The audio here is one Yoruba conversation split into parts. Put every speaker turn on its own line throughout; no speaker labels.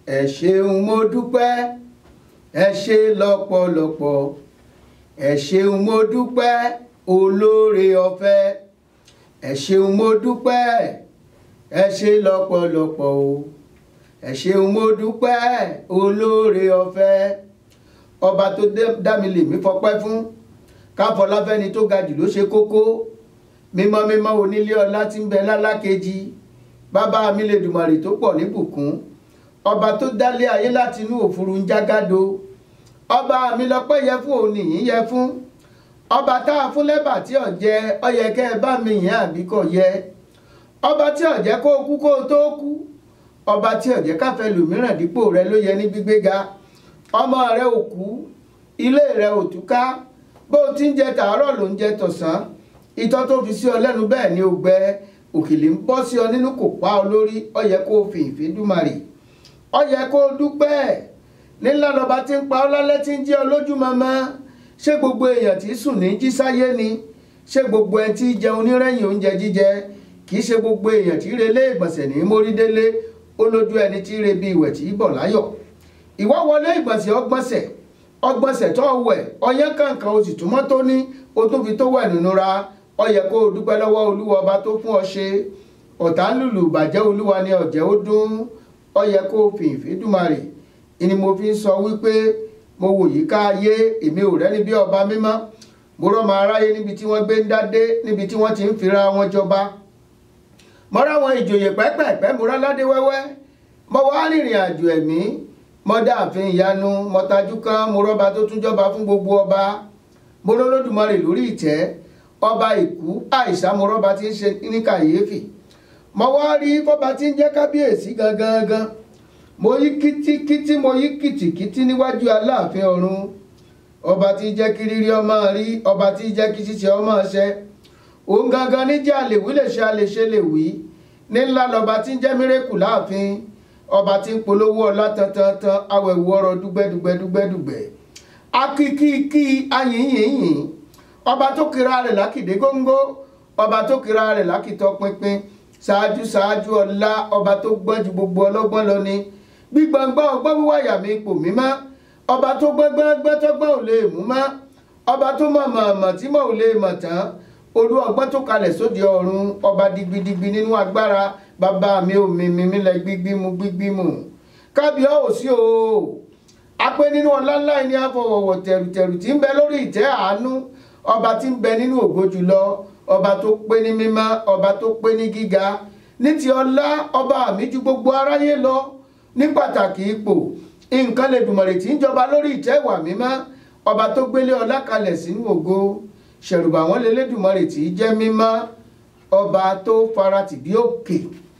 ẹ ṣeun mo dúpẹ́ ẹ ṣe lọ́pọ̀lọpọ̀ ẹ ṣeun mo dúpẹ́ olóore ọ̀fẹ́ ẹ ṣeun mo dúpẹ́ ẹ ṣe lọ́pọ̀lọpọ̀ o ẹ ṣeun mo dúpẹ́ olóore ọ̀fẹ́ ọba tó dá mi lèmi fọpẹ́ fún káfọláfẹ́ni tó ga jù ló ṣe kókó mímọ́ mímọ́ onílé ọlá tí ń bẹ lálákejì bàbá mi lè dùmọ̀rì tó pọ̀ níbùkún ọba tó dálé ayé láti inú òfurufú ń jágádó ọba mi lọ́pẹ́ yẹ fún òní yìí yẹ fún ọba tá a fún lẹ́bà tí ò jẹ ọyẹ kẹ́ ẹ bá mi yàn àbí kò yẹ ọba tí ò jẹ́ kó kú kó tó kú ọba tí ò jẹ́ káfẹ́ lòmíràn dípò rẹ ló yẹ ní gbígbéga ọmọ rẹ ò kú ilé rẹ ò túká bó o ti ń jẹ tàárọ̀ ló ń jẹ tọ̀sán ìtọ́ tó fi sí ọ lẹ́nu bẹ́ẹ̀ ni ó gbẹ òkèlè ń bọ́ sí ọ nínú kò pa ọ lórí ó yẹ kó o fi ìfẹ́ dúmarì ó yẹ kó o dúpẹ́ nílá lọ́ba tí ń pa ọ́ lálẹ́ tí ń jẹ́ ọ lójú mọ́mọ́ ṣé gbogbo èèyàn tí sùn ní jí sáyé ni ṣé gbogbo ẹ tí jẹun nírẹ̀yìn oúnjẹ jíjẹ kì í ṣe gbogbo èèyàn tí relé ìgbọ̀nsẹ̀ ní mórídélé ó lójú ẹni tí re bí ìwẹ̀ tí bọ̀ láyọ̀ ìwọ wọlé ìgbọ̀nsẹ̀ ọgbọ̀nsẹ̀ ọgbọ̀nsẹ̀ tó wẹ̀ ọyẹ́ kankan o sì túmọ̀ tó ní o tún fi tó wẹ̀ nínú ra ó yẹ kó o dúpẹ́ lọ́wọ́ olúwa ọba tó fún ọ ṣe ọ̀tá ń lùlù bàjẹ́ olúwa ni ọ̀jẹ́ ó dún ó yẹ kó o fi ìfẹ́ dùmarè ni mo fi ń sọ wípé mo wò yí ká ayé èmi ò rẹ́ni bí ọba mímọ́ mo rọ́mọ aráyé níbi tí wọ́n gbé ń dádé níbi tí wọ́n ti ń fira wọn jọba mo ráwọn ìjòyè pẹ́pẹ́pẹ́ mo ráládé wẹ́wẹ́ mo wá rìnrìn àjò ẹ̀mí mo dáàfin ìyanu mo tajú kan mo rọ́ba tó tún jọba fún gbogbo ọba mo lólódùmarè lórí ìtẹ́ ọba ìkú àìsà mo rọ́ba tí ń ṣe ní kàyéfì mo wá rí fọba tí ń jẹ́ kábíyèsí gangan gan mo yí kítíkítí mo yí kìtìkítí níwájú aláàfin ọ̀run ọba tí jẹ́ kí rírí ọmọ rí ọba tí jẹ́ kí ṣíṣe ọmọ ṣẹ òun gangan níjẹ́ àlèwí lè ṣe àlèṣe lè wí ní ńlá lọba tí ń jẹ́ mírèkù láàfin ọba tí ń polówó ọlá tantantan awẹ̀wò ọrọ̀ dúgbẹ́dúgbẹ́dúgbẹ́dúgbẹ́ akíkíkí ayìnyìnyìn ọba tó kira rẹ̀ lákìdé góńgó ọba tó kira rẹ̀ lákìtọ́ pinpin ṣáájú ṣáájú ọlá ọba tó gbọ́n ju gbogbo ọlọ́gbọ́n lọ ni gbígbọ̀ngbọ́n ọgbọ́n wíwá yà mí ipò mímọ́ ọba tó gbọ́ngbọ́n tọ́gbọ́n ò lè mú mọ́ ọba tó mọ̀ mọ̀ tí mọ̀ ò lè mọ̀ tán olú ọgbọ́n tó kalẹ̀ sóde ọ̀run ọba digbidigbi nínú agbára bàbá mi ò mímí mi lẹ gbígbímu gbígbímu kábíọ́ ò sí o apẹ́ nínú ọlá ńlá ní àfọwọ̀wọ̀ tẹ̀rùtẹ̀rù tí ń bẹ lórí ìtẹ́ àánú ọba tí ń bẹ nínú ògo jùlọ ọba tó pé ní mímọ́ ọba tó pé ní gíga ní ti ọlá ọba mi ju gbogbo aráyé lọ ní pàtàkì ipò nǹkan lè dùmọ̀rè tí ń jọba lórí ìtẹ́ ìwà mímọ́ ọba tó gbélé ọlá kalẹ̀ sínú ògo ṣẹ̀rùbà wọn lè lédùmọ̀rè tí jẹ́ mímọ́ ọba tó faratì bí òkè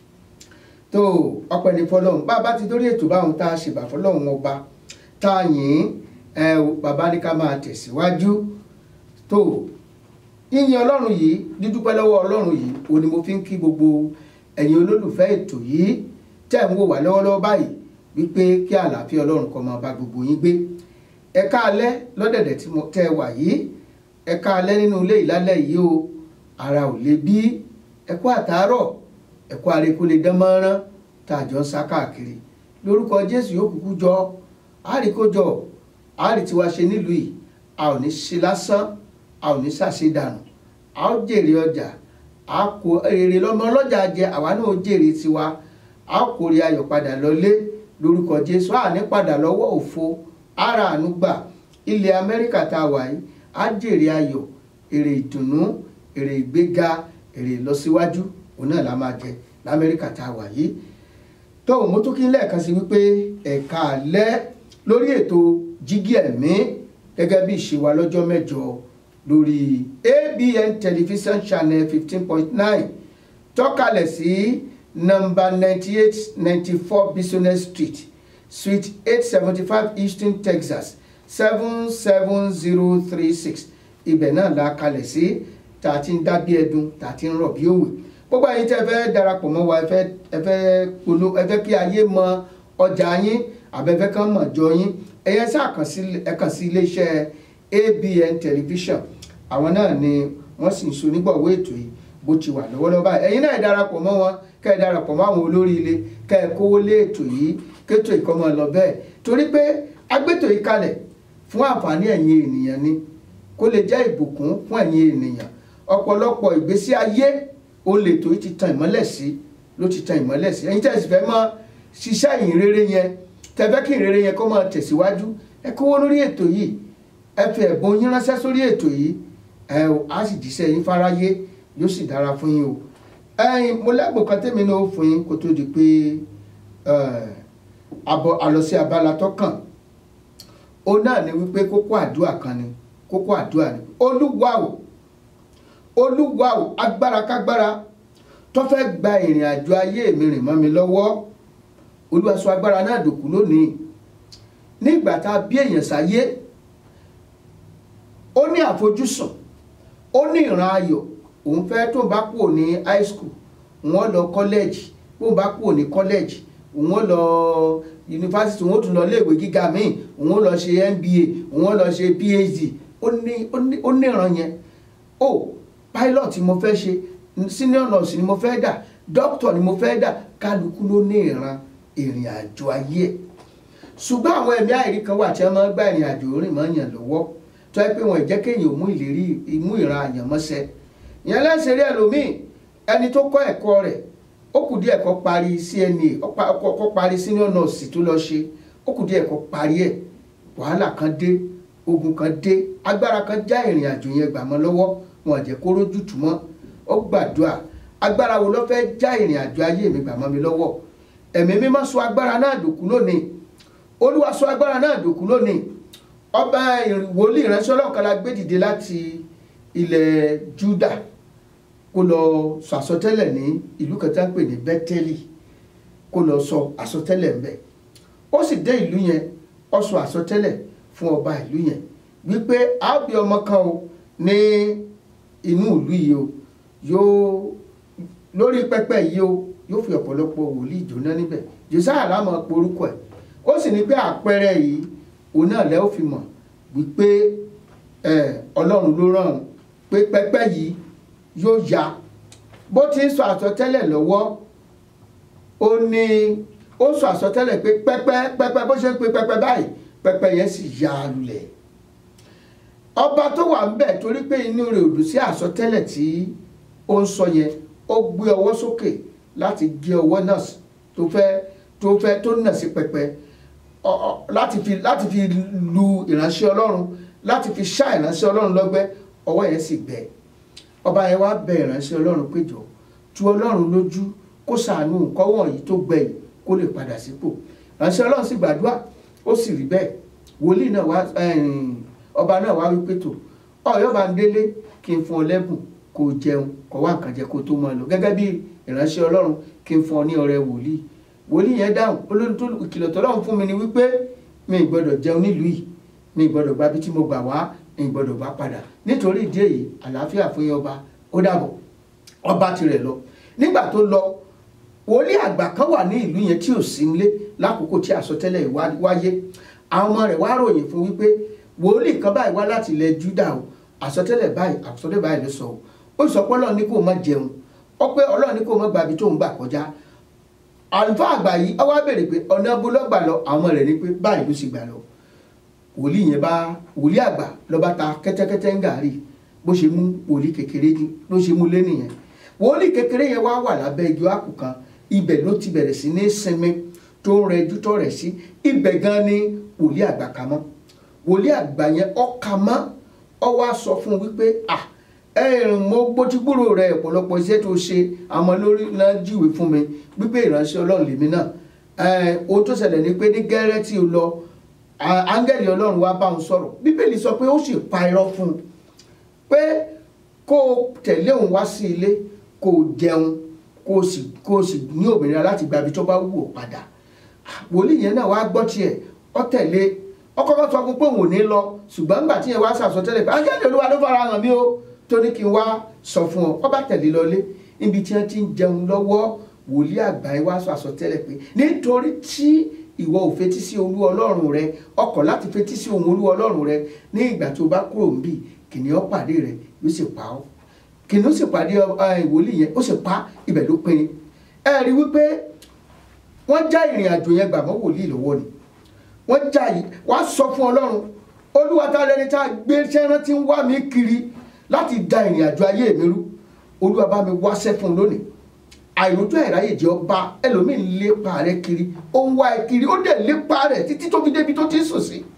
tó ọpẹ́ ní fọ́lọ́run bá a bá ti dórí ètò báwọn tá a ṣèbà fọ́lọ́run ọba tá a yìn ẹ bàbá ní ká máa tẹ̀síwájú tó yíyin ọlọ́run yìí dídúpẹ́ lọ́wọ́ ọlọ́run yìí òní mo fi ń kí gbogbo ẹ̀yin olólùfẹ́ ètò yìí tẹ́ ń wò wá lọ́wọ́lọ́wọ́ báyìí wípé kí àlàáfíà ọlọ́run kó máa bá gbogbo yín gbé ẹ káalẹ́ lọ́dẹ̀dẹ̀ tí mo tẹ́ wà yìí ẹ káalẹ́ nínú ilé ìlálẹ́ yìí o ara ò lè bí ẹ kú àtàárọ̀ ẹ kú àrékò lè dán mọ́rán tá a jọ ń sá káàkiri lórúkọ jésù yóò kúkú jọ àríkójọ àrí tiwa ṣe nílùú yìí a ò ní ṣe lásán a ò ní ṣàṣedànù a ó jèrè ọjà a kò èrè lọ́mọ ọlọ́jà jẹ àwa náà ó jèrè tiwa a ó kórè ayọ̀ padà lọlé lórúkọ jésù a ní padà lọ́wọ́ òfo ara àánú gbà ilẹ̀ amẹ́ríkà tá a wà yìí a jèrè ayọ̀ èrè ìdùnnú èrè ìgbéga èrè ìlọsíwájú òun náà la máa jẹ lamẹ́ríkà tá a wà yìí tó mo tún kí lẹ́ẹ̀kan sí wípé ẹ̀ka alẹ́ lórí ètò jígí ẹ̀mí gẹ́gẹ́ bí ìṣe wa lọ́jọ́ mẹ́jọ lórí ABN television channel fifteen point nine tọ́kalẹ̀ sí nọ́mbà ninety eight ninety four business street suite eight seventy five Houston Texas seven seven zero three six ibẹ̀ náà la kalẹ̀ sí tá a ti ń dá bí ẹdun tá a ti ń rọ̀ bí òwe gbogbo ẹ̀yin tẹ́ fẹ́ darapọ̀ mọ́ wa ẹ fẹ́ ẹ fẹ́ polo ẹ fẹ́ kí ayé mọ ọjà yín àbẹ̀fẹ́ kan mọ̀ jọ yín ẹ̀yẹ sáà kàn sí ẹ kàn sí iléeṣẹ́ ABN television àwọn náà ni wọ́n sì ń so nígbàwó ètò yìí bó ti wà lọ́wọ́lọ́wọ́ báyìí ẹ̀yin náà ẹ darapọ̀ mọ́ wọn kẹ́ ẹ darapọ̀ mọ́ àwọn olórí ilé kẹ́ ẹ kówó lé ètò yìí kétò ìkọ́mọ lọ bẹ́ẹ̀ torí pé agbétò yìí kalẹ̀ fún àǹfààní ẹ̀yin ènìyàn ni kó lè jẹ́ ìbùkún fún ẹ̀yin ènìyàn ọ̀pọ̀lọpọ̀ ìgbésí ayé ó lè tó ti tan ìmọ́lẹ̀ sí ló ti tan ìmọ́lẹ̀ sí ẹ̀yin tẹ̀sí fẹ́ mọ́ ṣiṣẹ́ ìyìn rere yẹn tẹ̀fẹ́ kí ìyìn rere yẹn kó máa tẹ̀síwájú ẹ kówó lórí ètò yìí ẹ fi ẹ̀bùn yín ránṣẹ́ sórí ètò yìí ẹ ò á sì jíṣẹ́ yín fáráyé yóò sì dára fún yín o ẹ̀yin mo lẹ́bùn kan tẹ́mi náà fún yín kó tó di pé àbọ̀ àlọ́ sí abala tó kàn ó náà ni wípé kókó àdúrà kan ni kókó àdúrà ni olúwa o olúwa o agbára kágbára tó fẹ́ gba ìrìn àjò ayé mi rìn mọ́ mi lọ́wọ́ olúwa sọ agbára náà dòkú lónìí ní ìgbà tá a bí èèyàn sáyé ó ní àfojúsùn ó ní ìran ayọ̀ òun fẹ́ tó bá kúrò ní high school wọ́n lọ kọ́lẹ́jì bó bá kúrò ní kọ́lẹ́jì òun lọ yunifásitì òun tún lọ iléèwé gíga míì òun lọ ṣe MBA òun lọ ṣe PhD ó ní ìran yẹn ó pilot mo fẹ́ ṣe senior nurse ni mo fẹ́ dà doctor ni mo fẹ́ dà kálukú ló ní ìran ìrìn àjò ayé ẹ̀ ṣùgbọ́n àwọn ẹ̀mí àìrí kan wà tí wọ́n máa ń gba ìrìn àjò rìn mọ́ yàn lọ́wọ́ tó yẹ pé wọn ì jẹ́ kéèyàn mú ìlérí mú ìran àyànmọ́sẹ́ ìyẹn lẹ́sẹ̀ rí ẹlòmíì ẹni tó kọ́ ẹ̀kọ́ rẹ̀ ó kù díẹ̀ kó parí CNA kó parí senior nurse tó lọ ṣe ó kù díẹ̀ kó parí ẹ̀ wàhálà kan dé ogun kan dé agbára kan já ìrìn àjò yẹn gbà mọ́ lọ́wọ́ wọn ò jẹ́ kó rójú tù mọ́ ó gbàdúrà agbára wo ló fẹ́ já ìrìn àjò ayé mi gbà mọ́ mi lọ́wọ́ ẹ̀mí mímọ́ sọ agbára náà dòkú lónìí olúwa sọ agbára náà dòkú lónìí ọba wòlíì ìránṣẹ́ ọlọ́kan la gbé dìde láti ilẹ̀ Júdà kó lọ sọ àsọtẹ́lẹ̀ ní ìlú kẹta ń pè ní Bẹ́tẹ́lì kó lọ sọ àsọtẹ́lẹ̀ ńbẹ̀ ó sì dé ìlú yẹn ó sọ àsọtẹ́lẹ̀ fún ọba ìlú yẹn wípé a bí ọmọ kan o ní inú ìlú yìí o yóò lórí pẹpẹ yìí o yóò fi ọ̀pọ̀lọpọ̀ wòlíì jóná níbẹ̀ josiah lámọ̀ porúkọ ẹ̀ ó sì ní pé àpẹẹrẹ yìí òun náà lẹ́ ó fi mọ̀ wípé ọlọ́run ló rán òun pé pẹpẹ yìí yóò ya bó ti ń sọ àsọtẹ́lẹ̀ lọ́wọ́ ó ní ó sọ àsọtẹ́lẹ̀ pé pẹpẹ pẹpẹ bó ṣe ń pe pẹpẹ báyìí pẹpẹ yẹn sì ya lulẹ̀ ọba tó wà ń bẹ̀ torí pé inú rẹ̀ ò dùn sí àsọtẹ́lẹ̀ tí ó ń sọ yẹn ó gbé ọwọ́ sókè láti gé ọwọ́ náà tó fẹ́ tó fẹ́ tó nà sí pẹpẹ láti fi láti fi lu ìránṣẹ́ ọlọ́run láti fi ṣá ìránṣẹ́ ọlọ́run lọ́gbẹ́ ọwọ́ yẹn sì gbẹ ọba yẹn wá bẹ ìránṣẹ́ ọlọ́run péjọ tu ọlọ́run lójú kó ṣàánú nǹkan wọ̀nyí tó gbẹ yìí kó lè padà sípò ìránṣẹ́ ọlọ́run sì gbàdúrà ó sì rí bẹ́ẹ̀ wòlíì náà wá ọba náà wá wípé tó ọ̀yọ́ bá ń délé kí n fún ọ lẹ́bùn kó o jẹun kó wá nǹkan jẹ kó o tó máa lọ gẹ́gẹ́ bí ìránṣẹ́ ọlọ́run kí n fún ọ ní ọrẹ wòlíì wòlíì yẹn dáhùn olórí tó ìkìlọ̀ tọ́lọ́run fún mi ni wípé mi ì gbọ́dọ̀ jẹun nílùú yìí mi ì gbọ́dọ̀ gba bí tí mo gbà wá mi ì gbọ́dọ̀ bá padà nítorí ìdí èyí àlàáfíà fún yín ọba ó dàbọ̀ ọba tirẹ̀ lọ nígbà tó lọ wòlíì àgbà kan wà ní ìlú yẹn tí ò sí nílé lákòókò tí àsọtẹ́lẹ̀ wáyé àwọn ọmọ rẹ̀ wá ròyìn fún wípé wòlíì kan báyìí wá láti ilẹ̀ Júdà o àsọtẹ́lẹ̀ báyìí àsọtẹ́lẹ̀ báyìí ló sọ o ó sọ pé Ọlọ́run ní kó má jẹun ó pé Ọlọ́run ní kó má gbàbí tó ń gbà kọjá àlùfáà àgbà yìí ó wá béèrè pé ọ̀nà bó lọ́gbà lọ àwọn rẹ̀ ní pé báyìí ló sì gbà lọ wòlíì yẹn bá wòlíì àgbà ló bá ta kẹ́tẹ́kẹ́tẹ́ ń gàrí bó ṣe mú wòlíì kékeré ló ṣe mú lé nìyẹn wòlíì kékeré yẹn wá wà lábẹ́ igi ákù kan ibẹ̀ ló ti bẹ̀rẹ̀ sí ní sinmi tó ń rẹjú tó rẹ̀ sí ibẹ̀ gan ni wòlíì àgbà kà mọ́ wòlíì àgbà yẹn ọkà mọ́ ọ wá sọ fún un wípé ah ẹ̀rùn mo gbójúgbòrò rẹ ọ̀pọ̀lọpọ̀ iṣẹ́ tó ṣe àmọ́ lórí náà júwe fún mi wípé ìránṣẹ́ ọlọ́run lèmi náà ohun tó ṣẹlẹ̀ ni pé ní gẹ́rẹ́ tí o lọ áńgẹ́lì ọlọ́run wá bá òun sọ̀rọ̀ bíbélì sọ pé ó sì pa irọ́ fún un pé kó o tẹ̀lé òun wá sí ilé kó o jẹun kó o sì kó o sì ní òmìnira láti gba ibi tó bá wù ọ́ padà wòlíì yẹn náà wá gbọ́ tiẹ̀ ọ tẹ̀lé ọkọ̀ kan sọ fún pé òun ò ní lọ ṣùgbọ́n nígbà tí yẹn wá sàsọtẹ́lẹ̀ pé áńgẹ́lì olúwa ló fara hàn mí o tó ní kí n wá sọ fún ọ ọba tẹ̀lé lọlé níbi tí wọ́n ti ń jẹun lọ́wọ́ wòlíì àgbà yìí wá sọ àsọtẹ́lẹ̀ pé nítorí tí ìwọ ò fetí sí olú ọlọ́run rẹ ọkọ̀ láti fetí sí ohun olú ọlọ́run rẹ ní ìgbà tó bá kúrò níbí kìnìún pàdé rẹ yóò sì pa ọ́ kìnìún sì pàdé wòlíì yẹn ó sì pa ibẹ̀ ló pinni ẹ rí wípé wọ́n já ìrìn àjò yẹn gbà mọ́ wòlíì lọ́wọ́ ni wọ́n já yìí wá sọ fún ọlọ́run olúwa ta lẹni tá a gbé sẹ́rán tí ń wá mi kiri láti da ìrìn àjò ayé mi rú olúwa bá mi wáṣẹ́ fún un lónìí àìrójú àìráyè jẹ́ ọba ẹlòmíín lépa rẹ kiri ó ń wá ẹ kiri ó dẹ̀ lépa rẹ títí tó fi débi tó ti ń sùn sí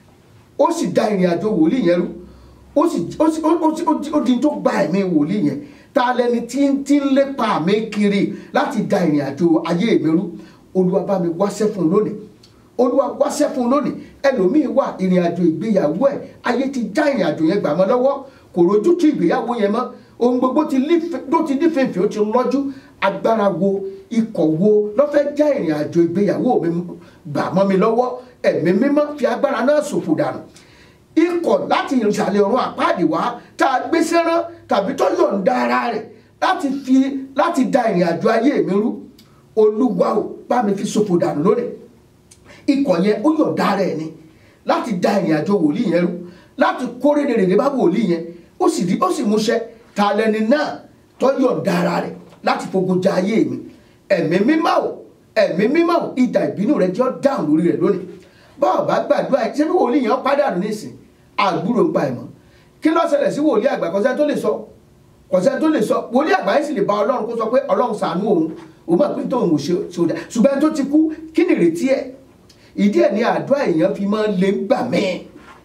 ó sì da ìrìn àjò wòlíì yẹn rú ó sì ó sì ó sì ó di tó gba ẹ̀mí wòlíì yẹn ta lẹni tí ń tí ń lépa mi kiri láti da ìrìn àjò ayé mi rú olúwa bá mi wáṣẹ́ fún un lónìí olúwa wáṣẹ́ fún un lónìí ẹlòmíín wà ìrìn àjò ìgbéyàwó ẹ̀ ayé ti já ìrìn àjò yẹn gbà mọ́ lọ́wọ́ kò rojú tí ìgbéyàwó yẹn mọ́ ohun gbogbo ti ló ti ní fèfè ó ti lọ́jú agbára wo ikọ̀ wo ló fẹ́ já ìrìn àjò ìgbéyàwó mi gbà mọ́ mi lọ́wọ́ ẹ̀mí mímọ́ fi agbára náà ṣòfò dànù ikọ̀ láti ìsàlẹ̀ ọ̀run àpáàdì wá tá a gbé sẹ́rán tàbí tó yọ̀ǹda ara rẹ̀ láti fi láti da ìrìn àjò ayé mi rú olúwa ò bá mi fi ṣòfò dànù lónìí ikọ̀ yẹn ó yọ̀ǹda rẹ̀ ni láti da ìrìn àjò wòlíì yẹn rú láti kórè rèrè bá wòlíì yẹn ó sì rí ó sì múṣẹ ta lẹni náà tó yọ̀ǹda ara rẹ̀ láti fogun ja ayé mi ẹ̀mí mímọ́ ò ẹ̀mí mímọ́ ò ìdà ìbínú rẹ̀ jẹ́ dáhùn lórí rẹ̀ lónìí báwo bá gbàdúrà ṣé bí wòlíì yẹn pàdánù nísìn àgbúrò ń pa ìmọ̀ kí ló ṣẹlẹ̀ sí wòlíì àgbà kọ́sẹ́ tó lè sọ kọ́sẹ́ tó lè sọ wòlíì àgbà yìí sì lè bá ọlọ́run kó sọ pé ọlọ́run ṣàánú òun òun mọ̀ pé tóun ò ṣe ṣòdà ṣùgbọ́n tó ti kú kí ni ìrètí ẹ̀ ìdí ẹ̀ ní àdúrà èèyàn fi máa ń lé gbà mẹ́ẹ̀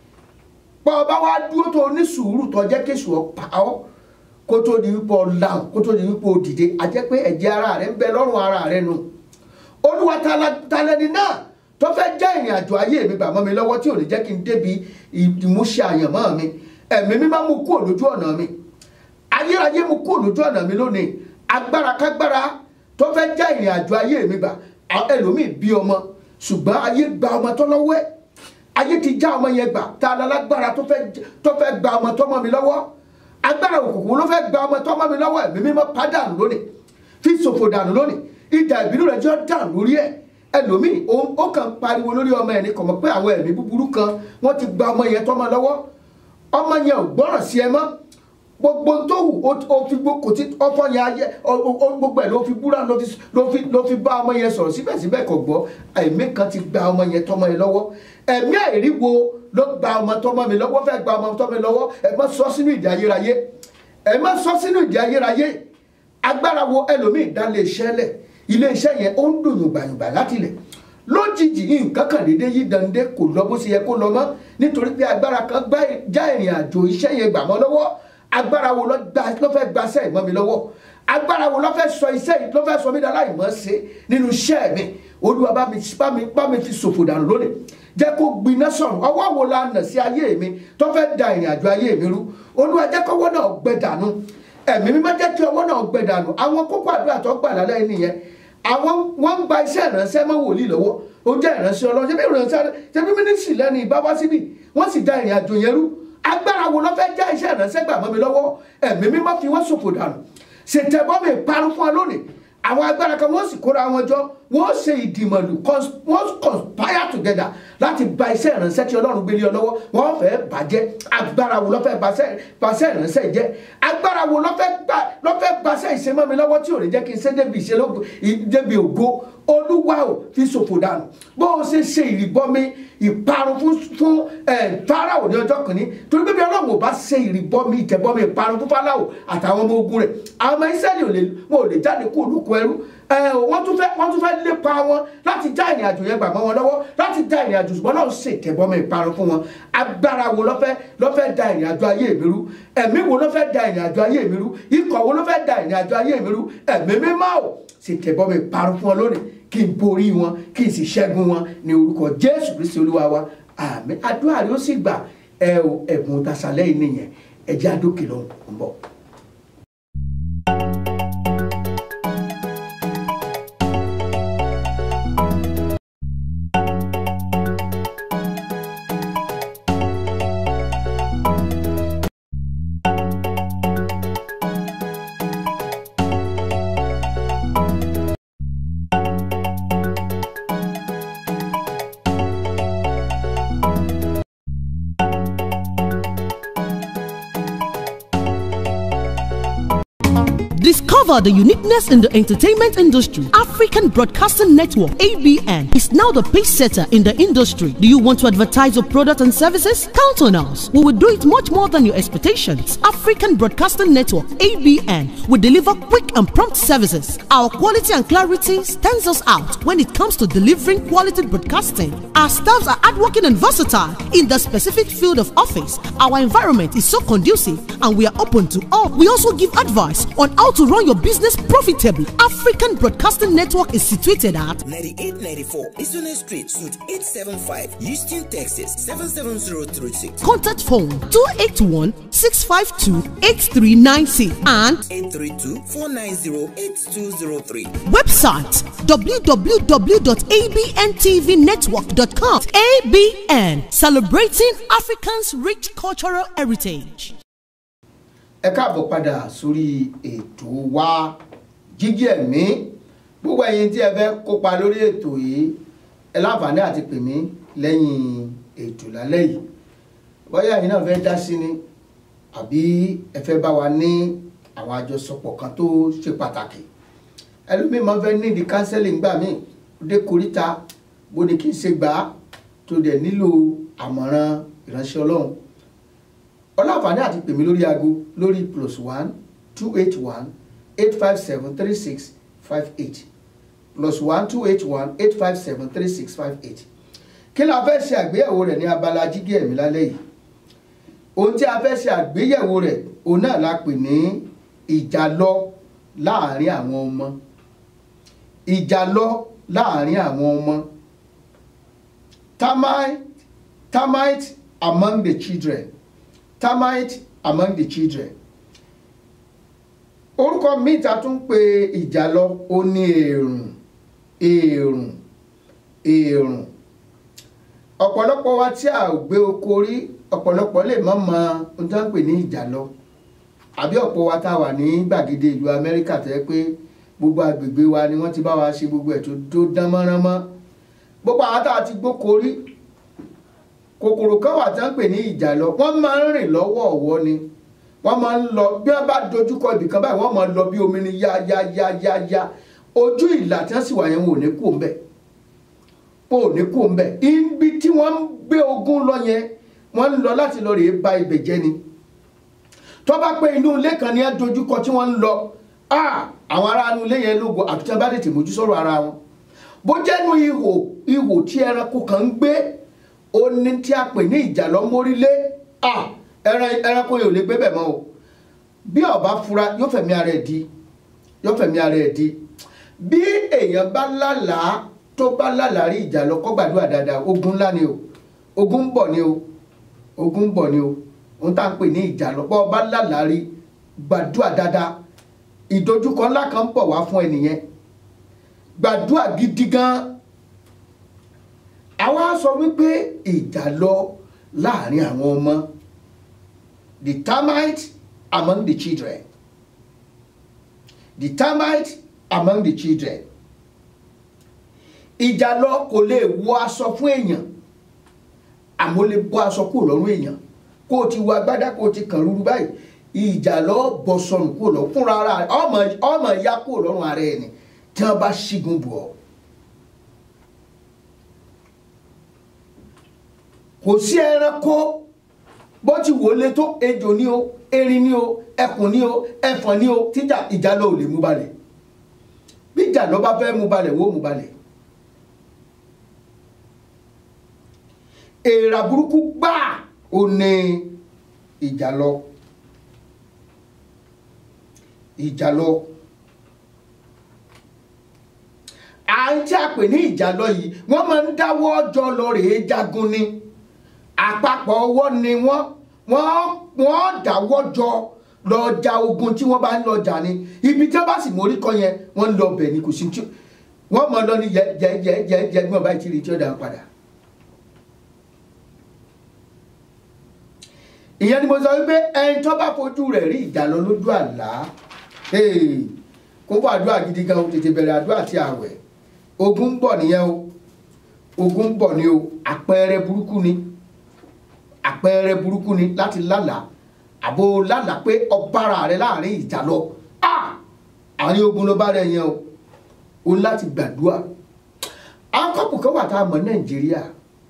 pọ́ ọba wa dúró tó ní sùúrù tó jẹ́ kéṣù ọ̀pá ọ́ kó tó di wípé ọ̀làhùn kó tó di wípé òdìdé a jẹ́ pé ẹ̀jẹ̀ ara rẹ̀ ń bẹ lọ́rùn ara rẹ̀ nù olúwa talẹ́ni náà tó fẹ́ jẹ́ ìrìn àjò ayé mi bàmọ́ mi lọ́wọ́ tí ò ní jẹ́ kí n débi ìmúṣẹ àyànmọ́ mi ẹ̀mí mi máa mú kúrò lójú ọ̀nà mi ayérayé mú kúrò lójú ọ̀nà mi lónìí agbára kágbára tó fẹ́ jẹ́ ìrìn àjò ayé mi bà ẹlòmíì bí ọmọ ṣùgbọ́n ayé gba ọmọ tó lọ́wọ́ ẹ̀ ayé ti já ọmọ yẹn gbà tá a lọ lágbára tó fẹ́ gba ọmọ tó mọ́ mi lọ́wọ́ agbára òkùnkùn ló fẹ́ gba ọmọ tó mọ́ mi lọ́wọ́ ẹ̀mí mímọ́ pàdánù lónìí fi ṣòfò dànù lónìí ìdà ìbínú rẹ̀ jọ dànù lórí ẹ̀ ẹlòmíì ó kàn pariwo lórí ọmọ ẹ̀ ní kò mọ̀ pé àwọn ẹ̀mí búburú kan wọ́n ti gba ọmọ yẹn tó mọ́ lọ́wọ́ ọmọ yẹn ò gbọ́ràn sí ẹ mọ́ gbogbo tó wù ó fi kò tí ọfọ yẹn ayẹ gbogbo ẹ ló fi búra ló fi bá ọmọ yẹn sọ̀rọ̀ síbẹ̀síbẹ̀ kò gbọ́ ẹ̀mí kan ti gba ọmọ yẹn tọmọ yẹn lọ́wọ́ ẹ̀mí àìríwo ló gba ọmọ tọmọ mi lọ́wọ́ fẹ́ gba ọmọ tọmọ mi lọ́wọ́ ẹ má sọ sínú ìdí ayérayé ẹ má sọ sínú ìdí ayérayé agbára wo ẹlòmíì dá lé iṣẹ́ lẹ̀ ilé iṣẹ́ yẹn ó ń dùn yùngbàyùngbà láti lẹ̀ lójijì nǹkan kan dédé yí dande kò lọ bó ṣe yẹ kó lọ mọ́ nítorí pé agbára kan já ìrìn àjò iṣẹ́ yẹn gbà mọ́ lọ́wọ́ agbára wo ló fẹ́ gbaṣẹ́ ìmọ̀ mi lọ́wọ́ agbára wo ló fẹ́ sọ iṣẹ́ yìí ló fẹ́ sọ mí dára ìmọ̀ ṣe nínú iṣẹ́ mi olúwa bá mi bá mi bá mi fi ṣòfò dànù lónìí jẹ́ kó gbiná sọ̀rọ̀ ọwọ́ wo la nà sí ayé mi tó fẹ́ da ìrìn àjò ayé mi rú olúwa jẹ́ kọ́wọ́ náà gbẹ dànù ẹ̀mí mi má jẹ́ kí ọwọ́ náà gbẹ dànù àwọn kókó àdúrà tó gbà lálẹ́ nìyẹn àwọn wọ́n ń gba iṣẹ́ ìránṣẹ́ mọ́ wòlíì lọ́wọ́ ó jẹ́ ìránṣẹ́ ọlọ́run ṣé bí ìránṣẹ́ ṣé bí mínísírì lẹ́nu ìbá wá síbì wọ́n sì da ìrìn àjò yẹn rú agbára wo ló fẹ́ já iṣẹ́ ìránṣẹ́ gbà mọ́ mi lọ́wọ́ ẹ̀mí mi má fi wọ́n ṣòfò dànù ṣètẹ́bọ́ mi parun fún ọ lónìí àwọn agbára kan wọ́n sì kóra wọn jọ wọ́n ṣe ìdìmọ̀lù wọ́n conspire together láti ba iṣẹ́ ìránṣẹ́ tí ọlọ́run gbélé ọ lọ́wọ́ wọ́n fẹ́ bàjẹ́ agbára wo ló fẹ́ baṣẹ́ ìránṣẹ́ jẹ́ agbára wo ló fẹ́ baṣẹ́ ìṣemọ́ mi lọ́wọ́ tí ò ní jẹ́ kí n ṣe débi ògo olúwa ò fi ṣòfò dànù bó o ṣe ṣe ìrìbọmi ìparun fún fún fáráò ní ọjọ́ kìíní torí pé bí ọlọ́run ò bá ṣe ìrìbọmi ìtẹ̀bọmi ìparun fún fáráò àtàwọn ọmọ ogun rẹ̀ àwọn ọmọ ìsẹ́lẹ̀ wọn ò lè jáde kó olùkọ́ ẹrú wọ́n tún fẹ́ wọ́n tún fẹ́ lépa wọn láti já ìrìn àjò yẹn gbà mọ́ wọn lọ́wọ́ láti já ìrìn àjò ṣùgbọ́n náà ṣe ìtẹ̀bọmi ìparun fún wọn agbára wo ló fẹ́ ló fẹ́ da ìrìn àjò ayé mi rú ẹ̀mí wo ló fẹ́ da ìrìn àjò ayé mi rú ikọ̀ wo ló fẹ́ da ìrìn àjò ayé mi rú ẹ̀mí mímọ́ ò sì tẹ̀bọmi ìparun fún wọn lónìí kí n borí wọn kí n sì ṣẹ́gun wọn ní orúkọ jésù kristi olúwa wa àmín àdúrà rẹ ó sì gbà ẹ o ẹ̀bùn tasalẹ́ yìí nìyẹn ẹ̀jẹ̀ àdókè ló ń bọ̀.
discover the uniqueness in the entertainment industry, African Broadcasting Network (ABN) is now the pace setter in the industry. Do you want to advertise your product and services? Count on us. We will do it much more than your expectations. African Broadcasting Network (ABN) will deliver quick and prompt services. Our quality and clarity stands us out when it comes to delivering quality broadcasting. Our staffs are hardworking and versatile in the specific field of office. Our environment is so conducive and we are open to all. We also give advice on how to run your business profitably. African Broadcasting Network is situated at
9894 Eastern Street, Suite 875, Houston, Texas 77036.
contact phone 281 652 8396 and
832 490 8203.
website www.abntvnetwork.com. ABN celebrating Africans' rich cultural heritage.
ẹ káàbọ̀ padà sórí ètò wa jíjí ẹ̀mí gbogbo ẹ̀yin tí ẹ fẹ́ kópa lórí ètò yìí ẹ láǹfààní àti pè mí lẹ́yìn ètò lálẹ́ yìí bóyá ẹ̀yin náà fẹ́ dá sí ni àbí ẹ fẹ́ bá wa ní àwọn àjọsọpọ̀ kan tó ṣe pàtàkì ẹlòmíì máa ń fẹ́ nídìí counseling gbà míì dé koríta bó ni kí n ṣe gbà á tó dẹ̀ nílò àmọ̀ràn ìránṣẹ́ ọlọ́run ọlọ́àǹfààní àti pè mí lórí aago lórí plus one two eight one eight five seven three six five eight plus one two eight one eight five seven three six five eight kí la fẹ́ ṣe àgbéyẹ̀wò rẹ̀ ní abala jígé ẹ̀mí lálẹ́ yìí ohun tí a fẹ́ ṣe àgbéyẹ̀wò rẹ̀ òun náà la pè ní ìjàlọ láàrin àwọn ọmọ ìjàlọ láàrin àwọn ọmọ termite termite among the children termite among the children orúkọ míì ta tún pè ìjàlọ ó ní èrùn èrùn èrùn ọ̀pọ̀lọpọ̀ wa tí a ò gbé oko rí ọ̀pọ̀lọpọ̀ lè má mọ ohun tó ń pè ní ìjàlọ àbí ọ̀pọ̀ wa tá a wà ní gbàgede ìlú amẹ́ríkà tẹ́ pé gbogbo agbègbè wa ni wọ́n ti bá wa ṣe gbogbo ẹ̀ tó tó dán mọ́ránmọ́ gbogbo àwọn tá a ti gbóko rí kòkòrò kan wà tí wọ́n ń pè ní ìjàlọ wọ́n máa ń rìn lọ́wọ́ ọ̀wọ́ ni wọ́n máa ń lọ bí wọ́n bá dojúkọ ibìkan báyìí wọ́n máa ń lọ bí omi ni yá yá yá yá yá ojú ìlà tí wọ́n sì wà yẹn wọn ò ní kú ńbẹ̀ wọn ò ní kú ńbẹ̀ ibi tí wọ́n ń gbé ogun lọ yẹn wọ́n ń lọ láti lọ rèé ba ibẹ̀ jẹ́ ni tó bá pé inú ilé kan ní ẹ dojúkọ tí wọ́n ń lọ àwọn ará inú ilé yẹn lógo àfi tí wọ́n bá tètè mójú sọ̀rọ̀ ara wọn bó jẹ́nu ihò ihò tí ẹranko kan ń gbé ó ní tí a pè ní ìjàlọ mórílé ẹranko yìí ò lè gbé bẹ̀ mọ́ o bí ọba fura yóò fẹ̀mí ara ẹ̀ di yóò fẹ̀mí ara ẹ̀ di bí èèyàn bá lálàá tó bá lálàá rí ìjàlọ kó gbàdúrà dáadáa ogun ńlá ni o ogun ń bọ̀ ni o ogun ń bọ̀ ni o ohun tá à ń pè ní ìjàlọ bọ́ ọba lálàá rí gbàdúrà dáadáa ìdojúkọ ńlá kan ń bọ̀ wá fún ẹnìyẹn gbàdúrà gidi gan àwa sọ wípé ìjà lọ láàrin àwọn ọmọ the termite among the children the termite among the children ìjà lọ kò lè wọ aṣọ fún èèyàn àmọ́ lè bọ́ aṣọ kúrò lọ́rùn èèyàn kó o ti wọ agbádá kó o ti kàn rúru báyìí ìjà lọ bọ́ sọnù kúrò lọ fúnra ara rẹ ọmọ ọmọ ya kúrò lọ́rùn ara ẹni tí wọ́n bá ṣígun bù ọ́. kò sí ẹranko bó ti wò lé tó ejò ní o erin ní o ẹkùn ní o ẹfọ̀n ní o tíjà ìjàlọ ò lè mú balẹ̀ bí ìjàlọ bá fẹ́ mú balẹ̀ wó mú balẹ̀ èèrà burúkú gbáà ò ní ìjàlọ ìjàlọ à ń tí a pè ní ìjàlọ yìí wọ́n máa ń dáwọ́ ọjọ́ lọ rèé jagun ni àpapọ̀ ọwọ́ ni wọ́n wọ́n wọ́n dáwọ́ jọ lọ ja ogun tí wọ́n bá ń lọ jà ni ibi tí wọ́n bá sì mórí kọ yẹn wọ́n ń lọ bẹ̀ ni kò sí tí wọ́n mọ̀ lọ ní yẹ yẹ yẹ yẹ yẹ bí wọ́n bá ti rí tí ó dà padà. ìyẹn ni mo sọ wípé ẹni tó bá fojú rẹ̀ rí ìjàlọ lójú àlá kó fún àdúrà gidi gan o tètè bẹ̀rẹ̀ àdúrà àti àwẹ̀ ogun ń bọ̀ nìyẹn o ogun ń bọ̀ ni o àpẹẹrẹ burúkú ni àpẹẹrẹ burúkú ni láti lálàá àbò lálàá pé ọbára rẹ láàrin ìjà lọ àárín ogun ló bá rẹ̀ yẹn o o ní láti gbàdúrà àwọn kọ́pù kan wà tá a mọ̀ nàìjíríà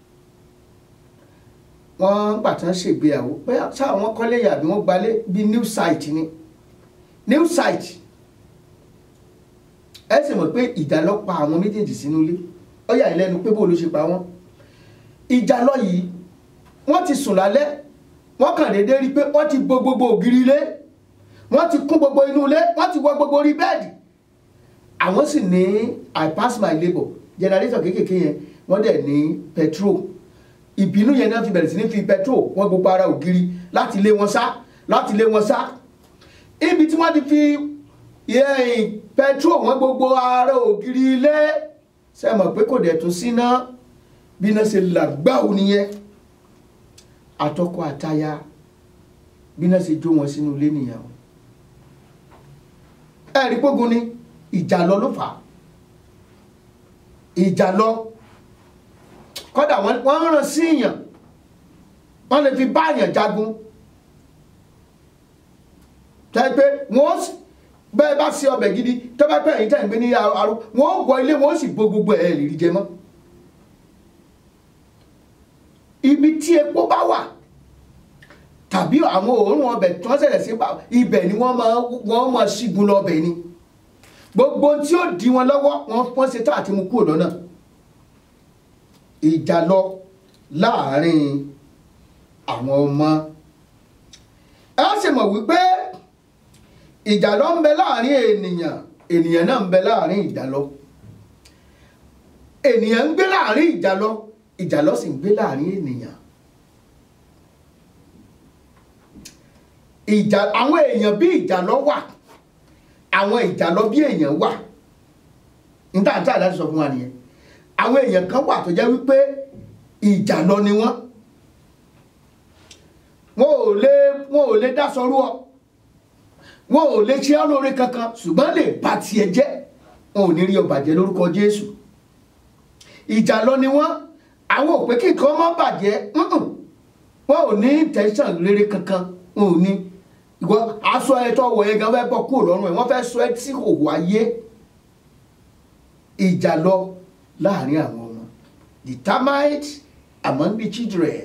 wọ́n gbà tán ṣègbéyàwó pé sáà wọ́n kọ́lé yàbí wọ́n gbalé bíi new site ni new site ẹ sì mọ̀ pé ìjà ló pa àwọn méjèèjì sínú ilé ó yà lẹ́nu pé bó ló ṣe pa wọ́n ìjà lọ yìí wọ́n ti sùn lálẹ́ wọ́n kàn déédéé rí i pé wọ́n ti bo gbogbo ògiri ilé wọ́n ti kún gbogbo inú ilé wọ́n ti wọ gbogbo orí bẹ́ẹ̀dì àwọn sì ní i pass my labour generator kéékèèké yẹn wọ́n dẹ̀ ní petrol ìbínú yẹn náà fi bẹ̀rẹ̀ sí ní fi petrol wọ́n gbogbo ara ògiri láti lé wọn sá láti lé wọn sá ibi tí wọ́n ti fi yẹ́n petrol wọ́n gbogbo ara ògiri ilé ṣe mọ̀ pé kò dẹ̀ tún síná bí iná ṣe làgbáwò nìyẹn àtọkọ àtaya bí iná ṣe jó wọn sínú ilé nìyẹn o ẹ̀rí pógun ni ìjà lọ ló fà á ìjà lọ kọ́dà wọ́n rán sí èèyàn wọ́n lè fi bá èèyàn jagun tẹ́ pé wọ́n bẹ́ẹ̀ bá sí ọbẹ̀ gidi tó bá pẹ́ ẹ̀yìn tẹ́ ń gbé ní arú wọ́n wọ ilé wọ́n sì bo gbogbo ẹ̀ lè rí jẹ mọ́ ibi tí epo bá wà tàbí àwọn òórùn ọbẹ̀ tí wọ́n ṣẹlẹ̀ sí ibẹ̀ ni wọ́n máa wọ́n máa ṣígun lọ ọbẹ̀ ni gbogbo tí ó di wọn lọ́wọ́ wọ́n ṣe tá àti mú kúrò lọ́nà ìjà lọ láàárín àwọn ọmọ ẹ ṣe mọ̀ wípé ìjà lọ ń bẹ láàárín ènìyàn ènìyàn náà ń bẹ láàárín ìjà lọ ènìyàn ń gbé láàárín ìjà lọ ìjà lọ sì ń gbé láàárín ènìyàn ìjà àwọn èèyàn bí ìjà lọ wà àwọn ìjà lọ bí èèyàn wà níta níta láti sọ fún wa nìyẹn àwọn èèyàn kan wà tó jẹ́ wípé ìjà lọ ni wọ́n wọn ò lè wọn ò lè dásọrú ọ wọn ò lè ṣe ọ́ lóore kankan ṣùgbọ́n lè bà tiẹ̀ jẹ́ wọn ò ní rí ọ bàjẹ́ lórúkọ Jésù ìjà lọ ni wọ́n àwọn òpè kí nǹkan má bàjẹ́ wọn ò ní tẹ̀sán rere kankan wọn ò ní ìwọ aṣọ ẹ tó wọ ẹ gan fẹ́ bọ́ kúrò lọ́rùn ẹ wọ́n fẹ́ sọ ẹ tí kò wáyé ìjà lọ láàrin àwọn ọmọ the termite among the children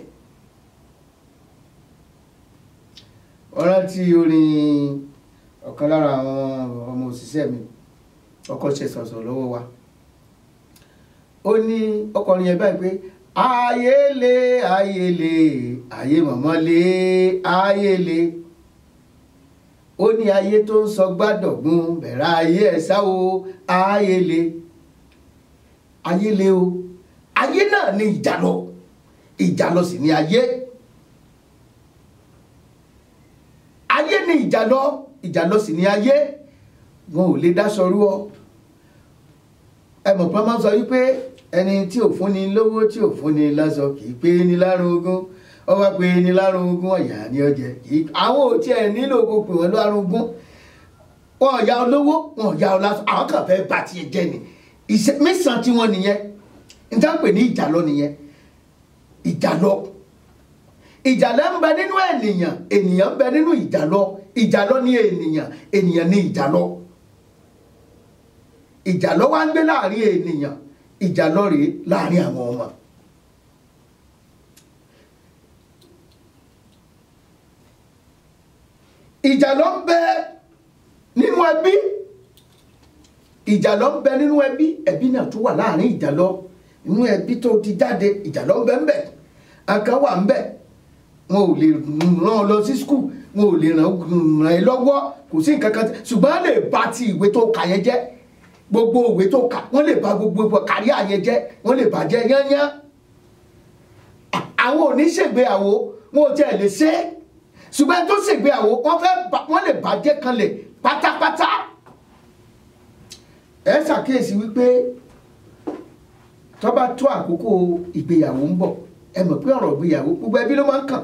wọ́n rántí orin ọ̀kan lára àwọn ọmọ òṣìṣẹ́ mi ọkọ̀ ṣe sọ̀sọ̀ lọ́wọ́ wa ó ní ọkọrin yẹn báyìí pé ayé le ayé le ayé mọ̀mọ́ le ayé le ó ní ayé tó ń sọ gbádọ̀gbun bẹ̀rẹ̀ ayé ẹ̀ sá o ayé le ayé le o ayé náà ní ìjàlọ ìjàlọ sì ní ayé ayé ní ìjàlọ ìjàlọ sì ní ayé wọn ò lè dáṣọrú ọ ẹ mọ̀ pé wọ́n máa ń sọ wípé ẹni tí ò fúnni lówó tí ò fúnni láṣọ kì í pé ní lárùn ogún ó wá pé ní lárùn ogún ọ̀yà ní ọjẹ́ kì í àwọn ò tiẹ̀ nílò kó pè wọ́n lárùn ogún wọn ò ya olówó wọn ò ya ọlásọ àwọn kan fẹ́ bá tiẹ̀ jẹ́ ni ìṣe mẹ́sàn-án tí wọ́n nìyẹn níta pè ní ìjàlọ nìyẹn ìjàlọ ìjàlọ ń bẹ nínú ènìyàn ènìyàn ń bẹ nínú ìjàlọ ìjàlọ ní ènìyàn ènìyàn ní ìjàlọ ìjàlọ wá ń gbé láàrin ènìyàn ìjàlọ rèé láàrin àwọn ọmọ ìjàlọ ń bẹ nínú ẹbí ìjàlọ ń bẹ nínú ẹbí ẹbí náà tún wà láàrin ìjàlọ nínú ẹbí tó ti jáde ìjàlọ ń bẹ ń bẹ akàn wà ń bẹ wọn ò lè ràn ọ lọ sí skul wọn ò lè ràn ẹ lọ́wọ́ kò sí nǹkan kan ṣùgbọ́n lè bà ti ìwé tó kà yẹn jẹ́ gbogbo òwe tó kà wọ́n lè bà gbogbo kárí àyẹn jẹ́ wọ́n lè bàjẹ́ yányán àwọn oníṣègbéyàwó wọn ò tiẹ̀ lè ṣe é ṣùgbọ́n tó ṣègbéyàwó wọ́n fẹ́ wọ́n lè bàjẹ́ kanlẹ̀ pátápátá ẹ ṣàkíyèsí wípé tó bá tó àkókò ìgbéyàwó ń bọ̀ ẹ mọ̀ pé ọ̀rọ̀ ìgbéyàwó gbogbo ẹbí ló máa ń kàn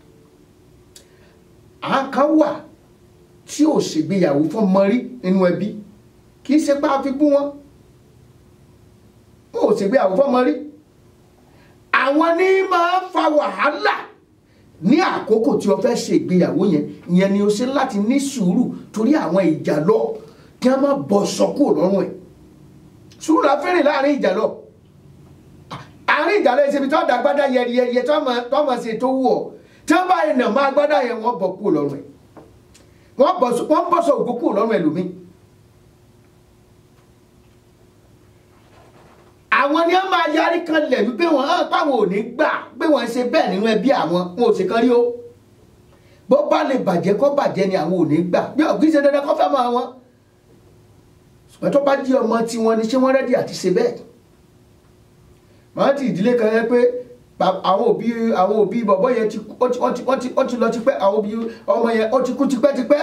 àwọn kan wà tí ò ṣègbéyàwó fún mọ́rí nínú ẹbí kì í ṣe pé a fi bú wọn wọn ò ṣègbéyàwó fún mọ́rí àwọn ní máa fa wàhálà ní àkókò tí o fẹ́ ṣe ìgbéyàwó yẹn ìyẹn ni o ṣe láti ní sùúrù torí àwọn ìjà lọ kí wọ́n má bọ́ sọ kúrò lọ́rùn ẹ̀ sùúrù la fẹ́ràn láàrin ìjà lọ àárín ìjà lọ ìṣèbí tó dàgbádá yẹriyẹriyẹ tó mọ̀ sí tó wù ọ́ tí wọ́n bá yẹn nà má gbádá yẹn wọ́n bọ̀ kúrò lọ́rùn ẹ̀ wọ́n bọ́ sọ òkú kúrò lọ́rùn ẹlòmíì àwọn ni wọ́n máa yarí kan lẹ̀ wípé wọ́n hàn páwọn ò ní gbà pé wọ́n ń ṣe bẹ́ẹ̀ nínú ẹbí àwọn wọn ò ṣe kan rí o bó bá lè bàjẹ́ kó bàjẹ́ ni àwọn ò ní gbà bí ọ̀gbìn ṣe dandan kó fẹ́ mọ́ wọn ṣùgbọ́n tó bá jí ọmọ tí wọ́n ní ṣé wọ́n rẹ́dí àti ṣe bẹ́ẹ̀ wọ́n ti ìdílé kan yẹn pé àwọn òbí àwọn òbí bọ̀bọ́ yẹn ti ó ti lọ tipẹ́ àwọn òbí ọmọ yẹn ó ti kú tipẹ́tipẹ́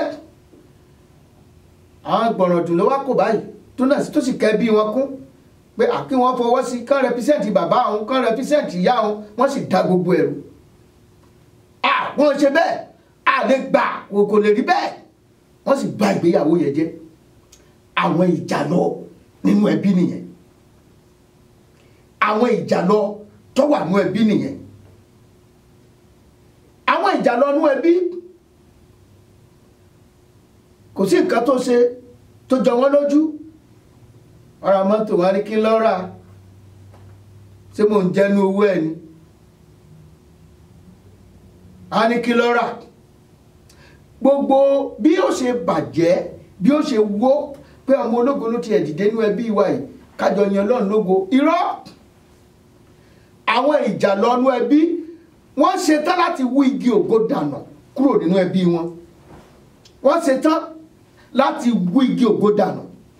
àwọn gbọ̀ràn ló wá kò báyìí tó náà tó sì kẹ́ bí wọn kún pé àkí wọ́n fọwọ́ sí kán rẹpísẹ́ǹtì bàbá òun kán rẹpísẹ́ǹtì ìyá òun wọ́n sì da gbogbo ẹ̀rù àwọn ṣe bẹ́ẹ̀ àlè gbà kò lè rí bẹ́ẹ̀ wọ́n sì bà ìgbéyàwó yẹn jẹ́ àwọn ìjàlọ nínú ẹbí nìyẹn àwọn ìjàlọ tó wà nínú ẹbí nìyẹn àwọn ìjàlọ nínú ẹbí kò sí nǹkan tó ṣe tó jọ wọ́n lójú ọ̀rọ̀ mọ́tò wọn ní kí lọ́ra ṣé mò ń jẹ́nu owó ẹ̀ ni a ní kí lọ́ra gbogbo bí ó ṣe bàjẹ́ bí ó ṣe wó pé ọmọ ológo ló ti ẹ̀ dìde nínú ẹbí wa yìí kájọ yan Ọlọ́run lógo irọ́ àwọn ìjà lọ́nú ẹbí wọ́n ṣetán láti wú igi ògo dànù kúrò nínú ẹbí wọn wọ́n ṣetán láti wú igi ògo dànù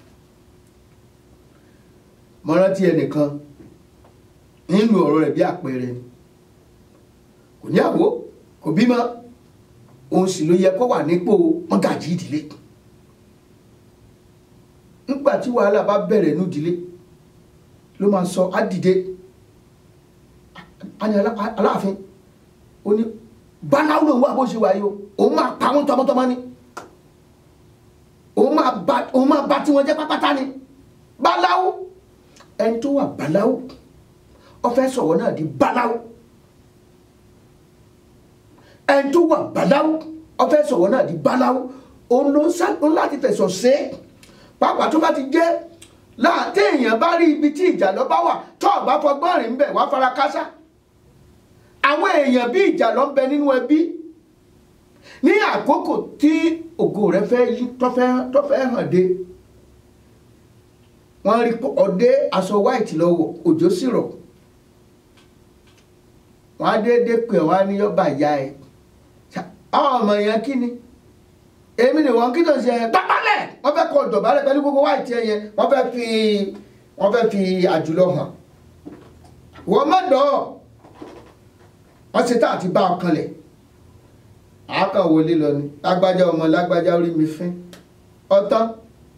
mo rántí ẹnìkan nínú ọ̀rọ̀ rẹ̀ bí àpẹẹrẹ kò ní àwò kò bímọ òun sì ló yẹ kó wà nípò mọ́gàjí ìdílé nígbà tí wàhálà bá bẹ̀rẹ̀ ní ìdílé ló máa sọ á dìde á ní aláàfin ó ní báláwo lòun wà bó ṣe wà yìí o òun máa pa wọn tọmọtọmọ ni òun máa bá tiwọn jẹ́ pápátá ni báláwo ẹni tó wà báláwo ó fẹ́ sọ̀rọ̀ náà di báláwo ẹni tó wà báláwo ó fẹ́ sọ̀rọ̀ náà di báláwo òun ló ń sá láti fẹ̀sọ̀ ṣe é pàápàá tó bá ti jẹ́ láti èèyàn bá rí ibi tí ìjà lọ bá wà tó ọ̀bá fọgbọ́n rìn ń bẹ̀ wá fara kásá àwọn èèyàn bí ìjà lọ ń bẹ nínú ẹbí ní àkókò tí ògo rẹ fẹ́ yí tó fẹ́ hàn dé wọ́n rí ọdẹ aṣọ white lọ́wọ́ òjò sì rọ̀ wọ́n á déédéé pè wọ́n á ní yọba ìyá ẹ̀ àwọn ọmọ yẹn kí ni èmi ni wọ́n kí tó ṣe ẹ̀ dọ̀bálẹ̀ wọ́n fẹ́ kọ́ dọ̀bálẹ̀ pẹ̀lú gbogbo white ẹ̀ yẹn wọ́n fẹ́ fi wọ́n fẹ́ fi àjùlọ hàn wọ́n má dọ̀ wọ́n ṣe tá àti bá ọkàn lẹ̀ àákàn wọlé lọ ni lágbájá ọmọ lágbájá orí mi fín ọtán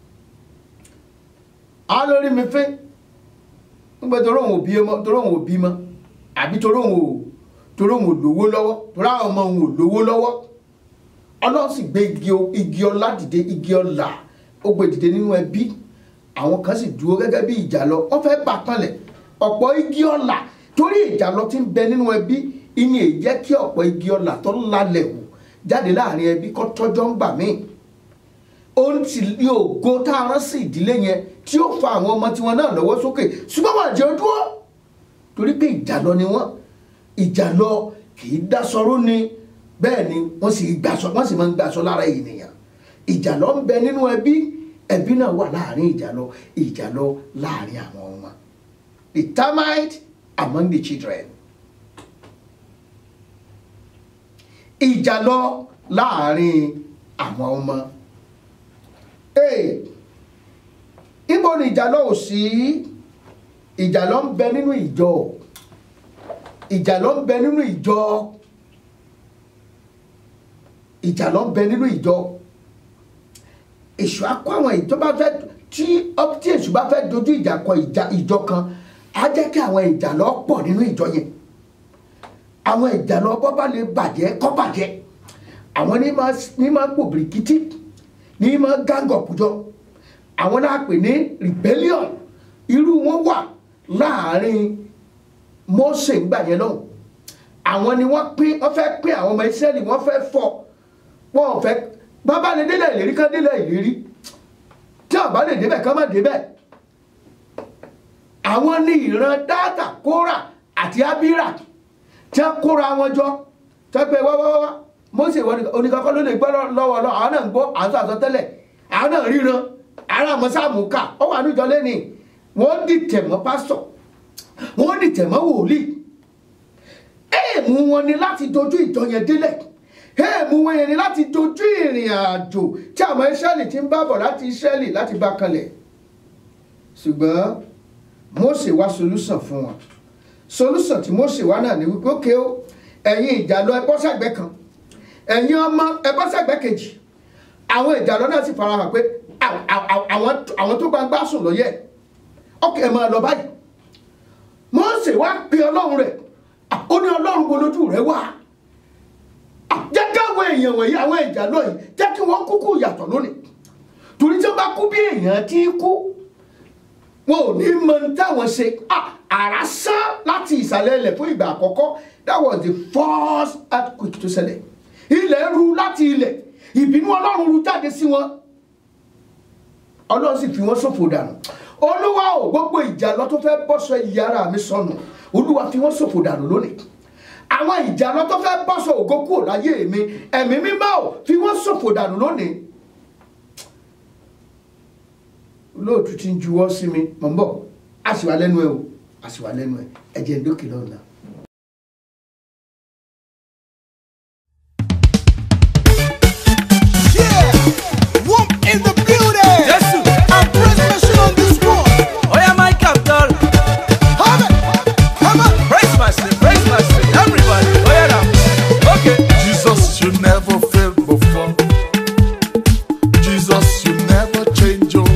á lórí mi fín nígbà tó róhùn òbí mọ́ tó róhùn òbí mọ́ àbí tó róhùn ò tó róhùn ò lówó lọ́wọ́ tó ráhùn ọmọ òun ò lówó lọ́wọ́ ọlọ́run sì gbé igi ọlá dìde igi ọlà ó gbé dìde nínú ẹbí àwọn kan sì dúró gẹ́gẹ́ bí ìjà lọ wọ́n fẹ́ bà kanlẹ̀ ọ̀pọ̀ igi ọlà torí ìjà lọ ti ń bẹ nínú ẹbí ìyẹn èyí jẹ́ kí ọ̀pọ̀ igi ọlà tó lálẹ̀ wò jáde láàrin ẹbí kọ́ tọ́jọ́ ń gbà míì ohun tí ní ògo tá a rán sí ìdílé yẹn tí ó fa àwọn ọmọ tiwọn náà lọ́wọ́ sókè ṣùgbọ́n wọn jẹ́ dúró torí pé ìjàlọ ni wọ́n ìjàlọ kì í dasọrú ni bẹ́ẹ̀ ni wọ́n sì gbàsọ wọ́n sì máa ń gbàsọ lára ènìyàn ìjàlọ ń bẹ nínú ẹbí ẹbí náà wà láàrin ìjàlọ ìjàlọ láàrin àwọn ọmọ the termite among the children ìjàlọ láàrin àwọn ọmọ ibo ni ìjàlọ ò sí ìjàlọ ń bẹ nínú ìjọ ìjàlọ ń bẹ nínú ìjọ ìjàlọ ń bẹ nínú ìjọ èṣù akọ àwọn ìjọba fẹ́ tí tí èṣù bá fẹ́ dojú ìjà kọ ìjọ kan á jẹ́ kí àwọn ìjàlọ pọ̀ nínú ìjọ yẹn àwọn ìjàlọ bọ́ bá lè bàjẹ́ kọ́ bàjẹ́ àwọn ní máa gbò bìrìkìtì ní máa gang up jọ àwọn náà pè ní rebellion irú wọn wà láàrin Mósè ńgbà yẹn lọ́hùn àwọn ni wọ́n pín wọ́n fẹ́ pín àwọn ọmọ Ísírẹ́lì wọ́n fẹ́ fọ́ wọ́n fẹ́ bàbá lè délẹ̀ ìlérí kan délẹ̀ ìlérí tí tí àbá lè débẹ̀ kán má débẹ̀ àwọn ní ìran dáàtà kóra àti abira tí wọ́n kóra wọn jọ tí wọ́n pe wáwáwá Mósè oníkankan ló lè gbọ́ lọ́wọ́ lọ àwọn náà ń gbọ́ àwọn sọ àsọtẹ́lẹ̀ àwọn náà ríran àwọn àmọ́ sáàmù ká ọ wà níjọ lẹ́ni wọ́n dìtẹ̀ mọ́ pásítọ̀ wọ́n dìtẹ̀ mọ́ wòlíì èèmù wọn ni láti dojú ìjọ yẹn délẹ̀ èèmù wọn yẹn ni láti dojú ìrìn àjò tí àwọn Ísírẹ́lì ti ń bá bọ̀ láti Ísírẹ́lì láti bá kalẹ̀ ṣùgbọ́n Mósè wá solúsàn fún wọn solúsàn tí Mósè wá náà ní wípé ókè ó ẹ̀yin ìjàlọ ẹ bọ́ sẹ́gbẹ́ kan ẹ̀yin ọmọ ẹ bọ́ sẹ́gbẹ́ kejì àwọn ìjàlọ náà sì farahàn pé àwọn tó gbangba sùn lọ yẹ ókè ẹ máa lọ báyìí Mósè wá pe Ọlọ́run rẹ̀ ó ní Ọlọ́run bolójú rẹ̀ wá jẹ́ káwọn èèyàn wọ̀nyí àwọn ìjàlọ yìí jẹ́ kí wọ́n kúkú yàtọ̀ lónìí torí tí wọ́n bá kú bí èèyàn ti kú wọn ò ní mọ táwọn ṣe àrá sán láti ìsàlẹ̀ ilẹ̀ fún ìgbà àkọ́kọ́ that was the first earthquake tó ṣẹlẹ̀ ilẹ̀ ru láti ilẹ̀ ìbínú ọlọ́run ru jáde sí wọn ọlọ́run sì fi wọ́n ṣòfò dànù olúwa ò gbogbo ìjà lọ tó fẹ́ bọ́sọ ìyára mi sọnù olúwa fi wọ́n ṣòfò dànù lónìí àwọn ìjà lọ tó fẹ́ bọ́sọ ògo kúrò láyé mi ẹ̀mí mímọ́ ò fi wọ́n ṣòfò dànù lónìí olóòtú ti ń juwọ́ sí mi mọ̀ ń bọ̀ a sì wà lẹ́nu ẹ̀ o a sì wà lẹ́nu ẹ̀ ẹ jẹ́ dókè lọ́nà.
Yeah, whoop in the building.
Yes, sir.
I'm Prince Mission on this one.
Oh yeah, my capital.
Have it, come on.
Praise my sin, praise my sin. Everybody, oh yeah now. Okay.
Jesus, you never failed before. Jesus, you never change. Oh.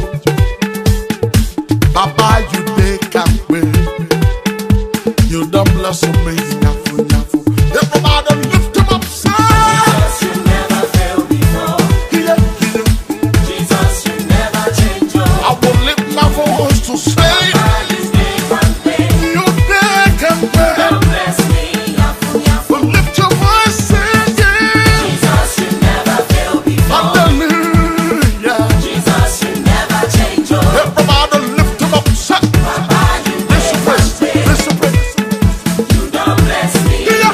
Baba, you take away. You don't bless me. Nyafu, nyafu. Everybody lift him up, say. Jesus, you never failed before. Yeah, yeah. I will lift my voice to say. You take away. Well, lift your voice, say yeah. Hallelujah. Everybody lift him up, say. Listen, praise, listen, praise. Yeah.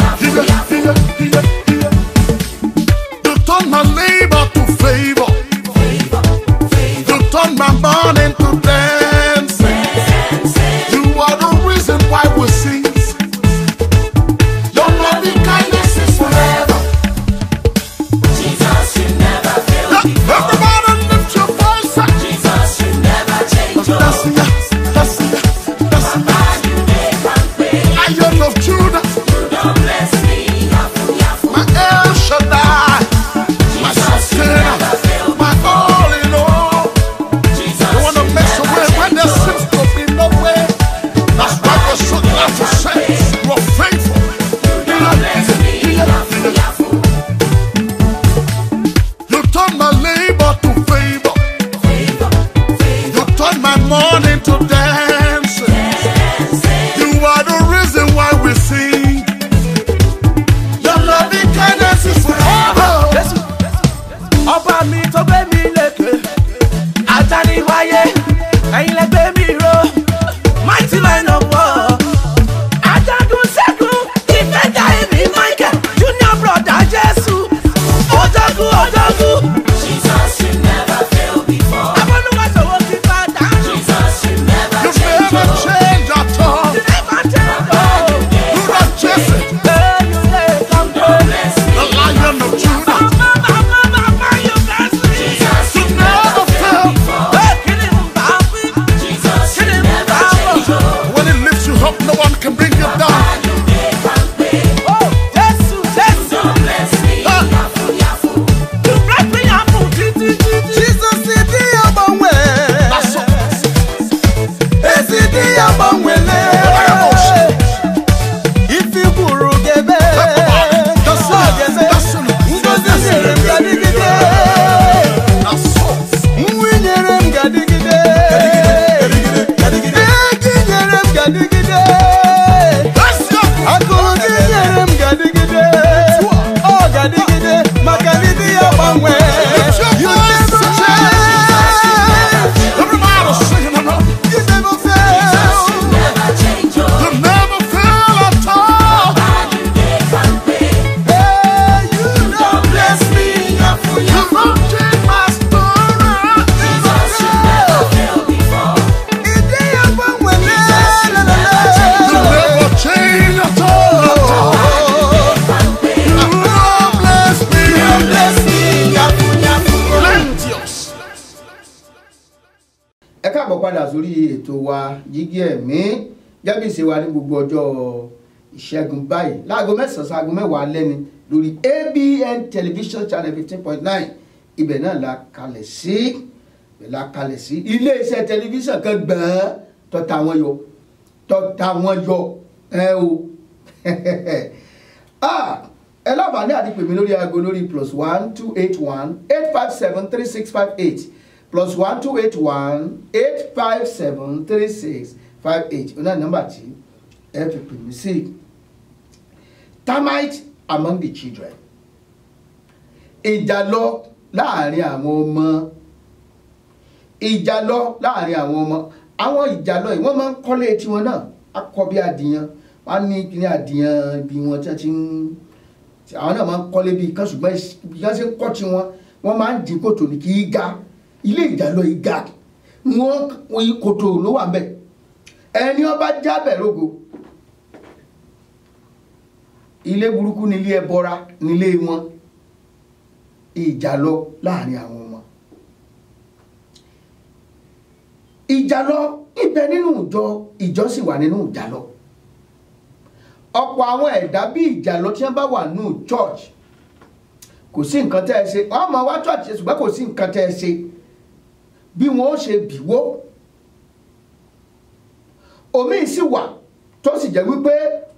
ètò wa jígí ẹ̀mí gẹ́bí ṣe wa ní gbogbo ọjọ́ ìṣẹ́gun báyìí láago mẹ́sàn-án sáago mẹ́wàá lẹ́ni lórí ABN television channel fifteen point nine ibẹ̀ náà la kalẹ̀ sí ibẹ̀ la kalẹ̀ sí iléeṣẹ́ tẹlifíṣàn kan gbọ̀n tọ́ta wọn yọ tọ́ta wọn yọ ẹ o ah ẹ láǹfààní àti pèmí lórí aago lórí plus one two eight one eight five seven three six five eight plus one two eight one eight five seven three six five eight ọ̀nà nọ́mbà tí ẹ fi pèmí sí termite among the children ìjà lọ láàrin àwọn ọmọ ìjà lọ láàrin àwọn ọmọ àwọn ìjà lọ yìí wọ́n máa ń kọ́lé tiwọn náà akọ bí adìyàn wọ́n á ní kíní adìyàn bí wọ́n ti ti ń àwọn náà máa ń kọ́lé bí kan ṣùgbọ́n bí wọ́n ṣe ń kọ́ tiwọn wọ́n máa ń dín kòtò ní kí í ga ilé ìjà lọ yìí ga wọ́n kòtò ló wà bẹ́ẹ̀ ẹni wọ́n bá jábẹ̀ rógo ilé burúkú nílé ẹbọra nílé wọn ìjà lọ láàrin àwọn ọmọ ìjà lọ ibẹ̀ nínú ìjọ ìjọ sì wà nínú ìjà lọ ọ̀pọ̀ àwọn ẹ̀dá bí ìjà lọ tí wọ́n bá wà nínú church kò sí nǹkan tẹ́ ẹ ṣe wọ́n máa wá church ṣùgbọ́n kò sí nǹkan tẹ́ ẹ ṣe bí wọ́n ó ṣe bìwó omi sì wà tó sì jẹ́ wípé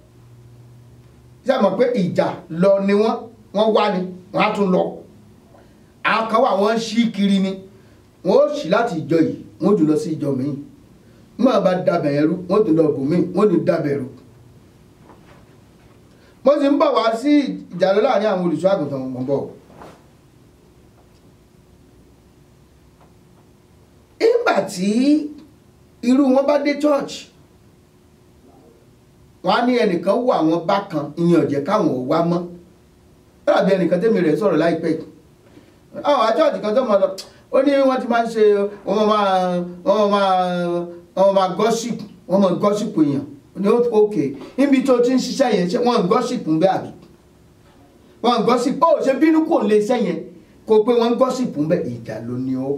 ṣe mọ̀ pé ìjà lọ ni wọ́n wọ́n wá ni wọ́n á tún lọ àwọn kan wà wọ́n ṣí kiri ni wọ́n ó ṣí láti ìjọ yìí wọ́n ó tún lọ sí ìjọ míì wọ́n bá dabẹ̀ ẹrú wọ́n tún lọ bò míì wọ́n tún dabẹ̀ ẹrú. mo sì ń bọ̀ wá sí ìjà lọ láàrin àwọn olùṣọ́ àgùntàn mọ̀ bọ̀. ìgbà tí irú wọn bá dé church wọn á ní ẹnìkan wọ àwọn bákan ìyẹn ọ̀jẹ̀ káwọn ò wá mọ́ lábẹ́ ẹnìkan tẹ́mi rẹ̀ sọ̀rọ̀ láìpẹ́ yìí àwọn àjọ́ọ̀tì kan tó mọ̀ lọ ó ní wọ́n ti máa ń ṣe wọ́n máa wọ́n máa wọ́n máa gossip wọ́n máa gossip èèyàn ní òkè níbi tó ti ń ṣiṣẹ́ yẹn ṣe wọ́n ń gossip ń bẹ́ àbí wọ́n ń gossip ó ṣe bínú kò lè ṣẹ́ yẹn kó pé wọ́n ń gossip ń bẹ́ ìjà ló ní ó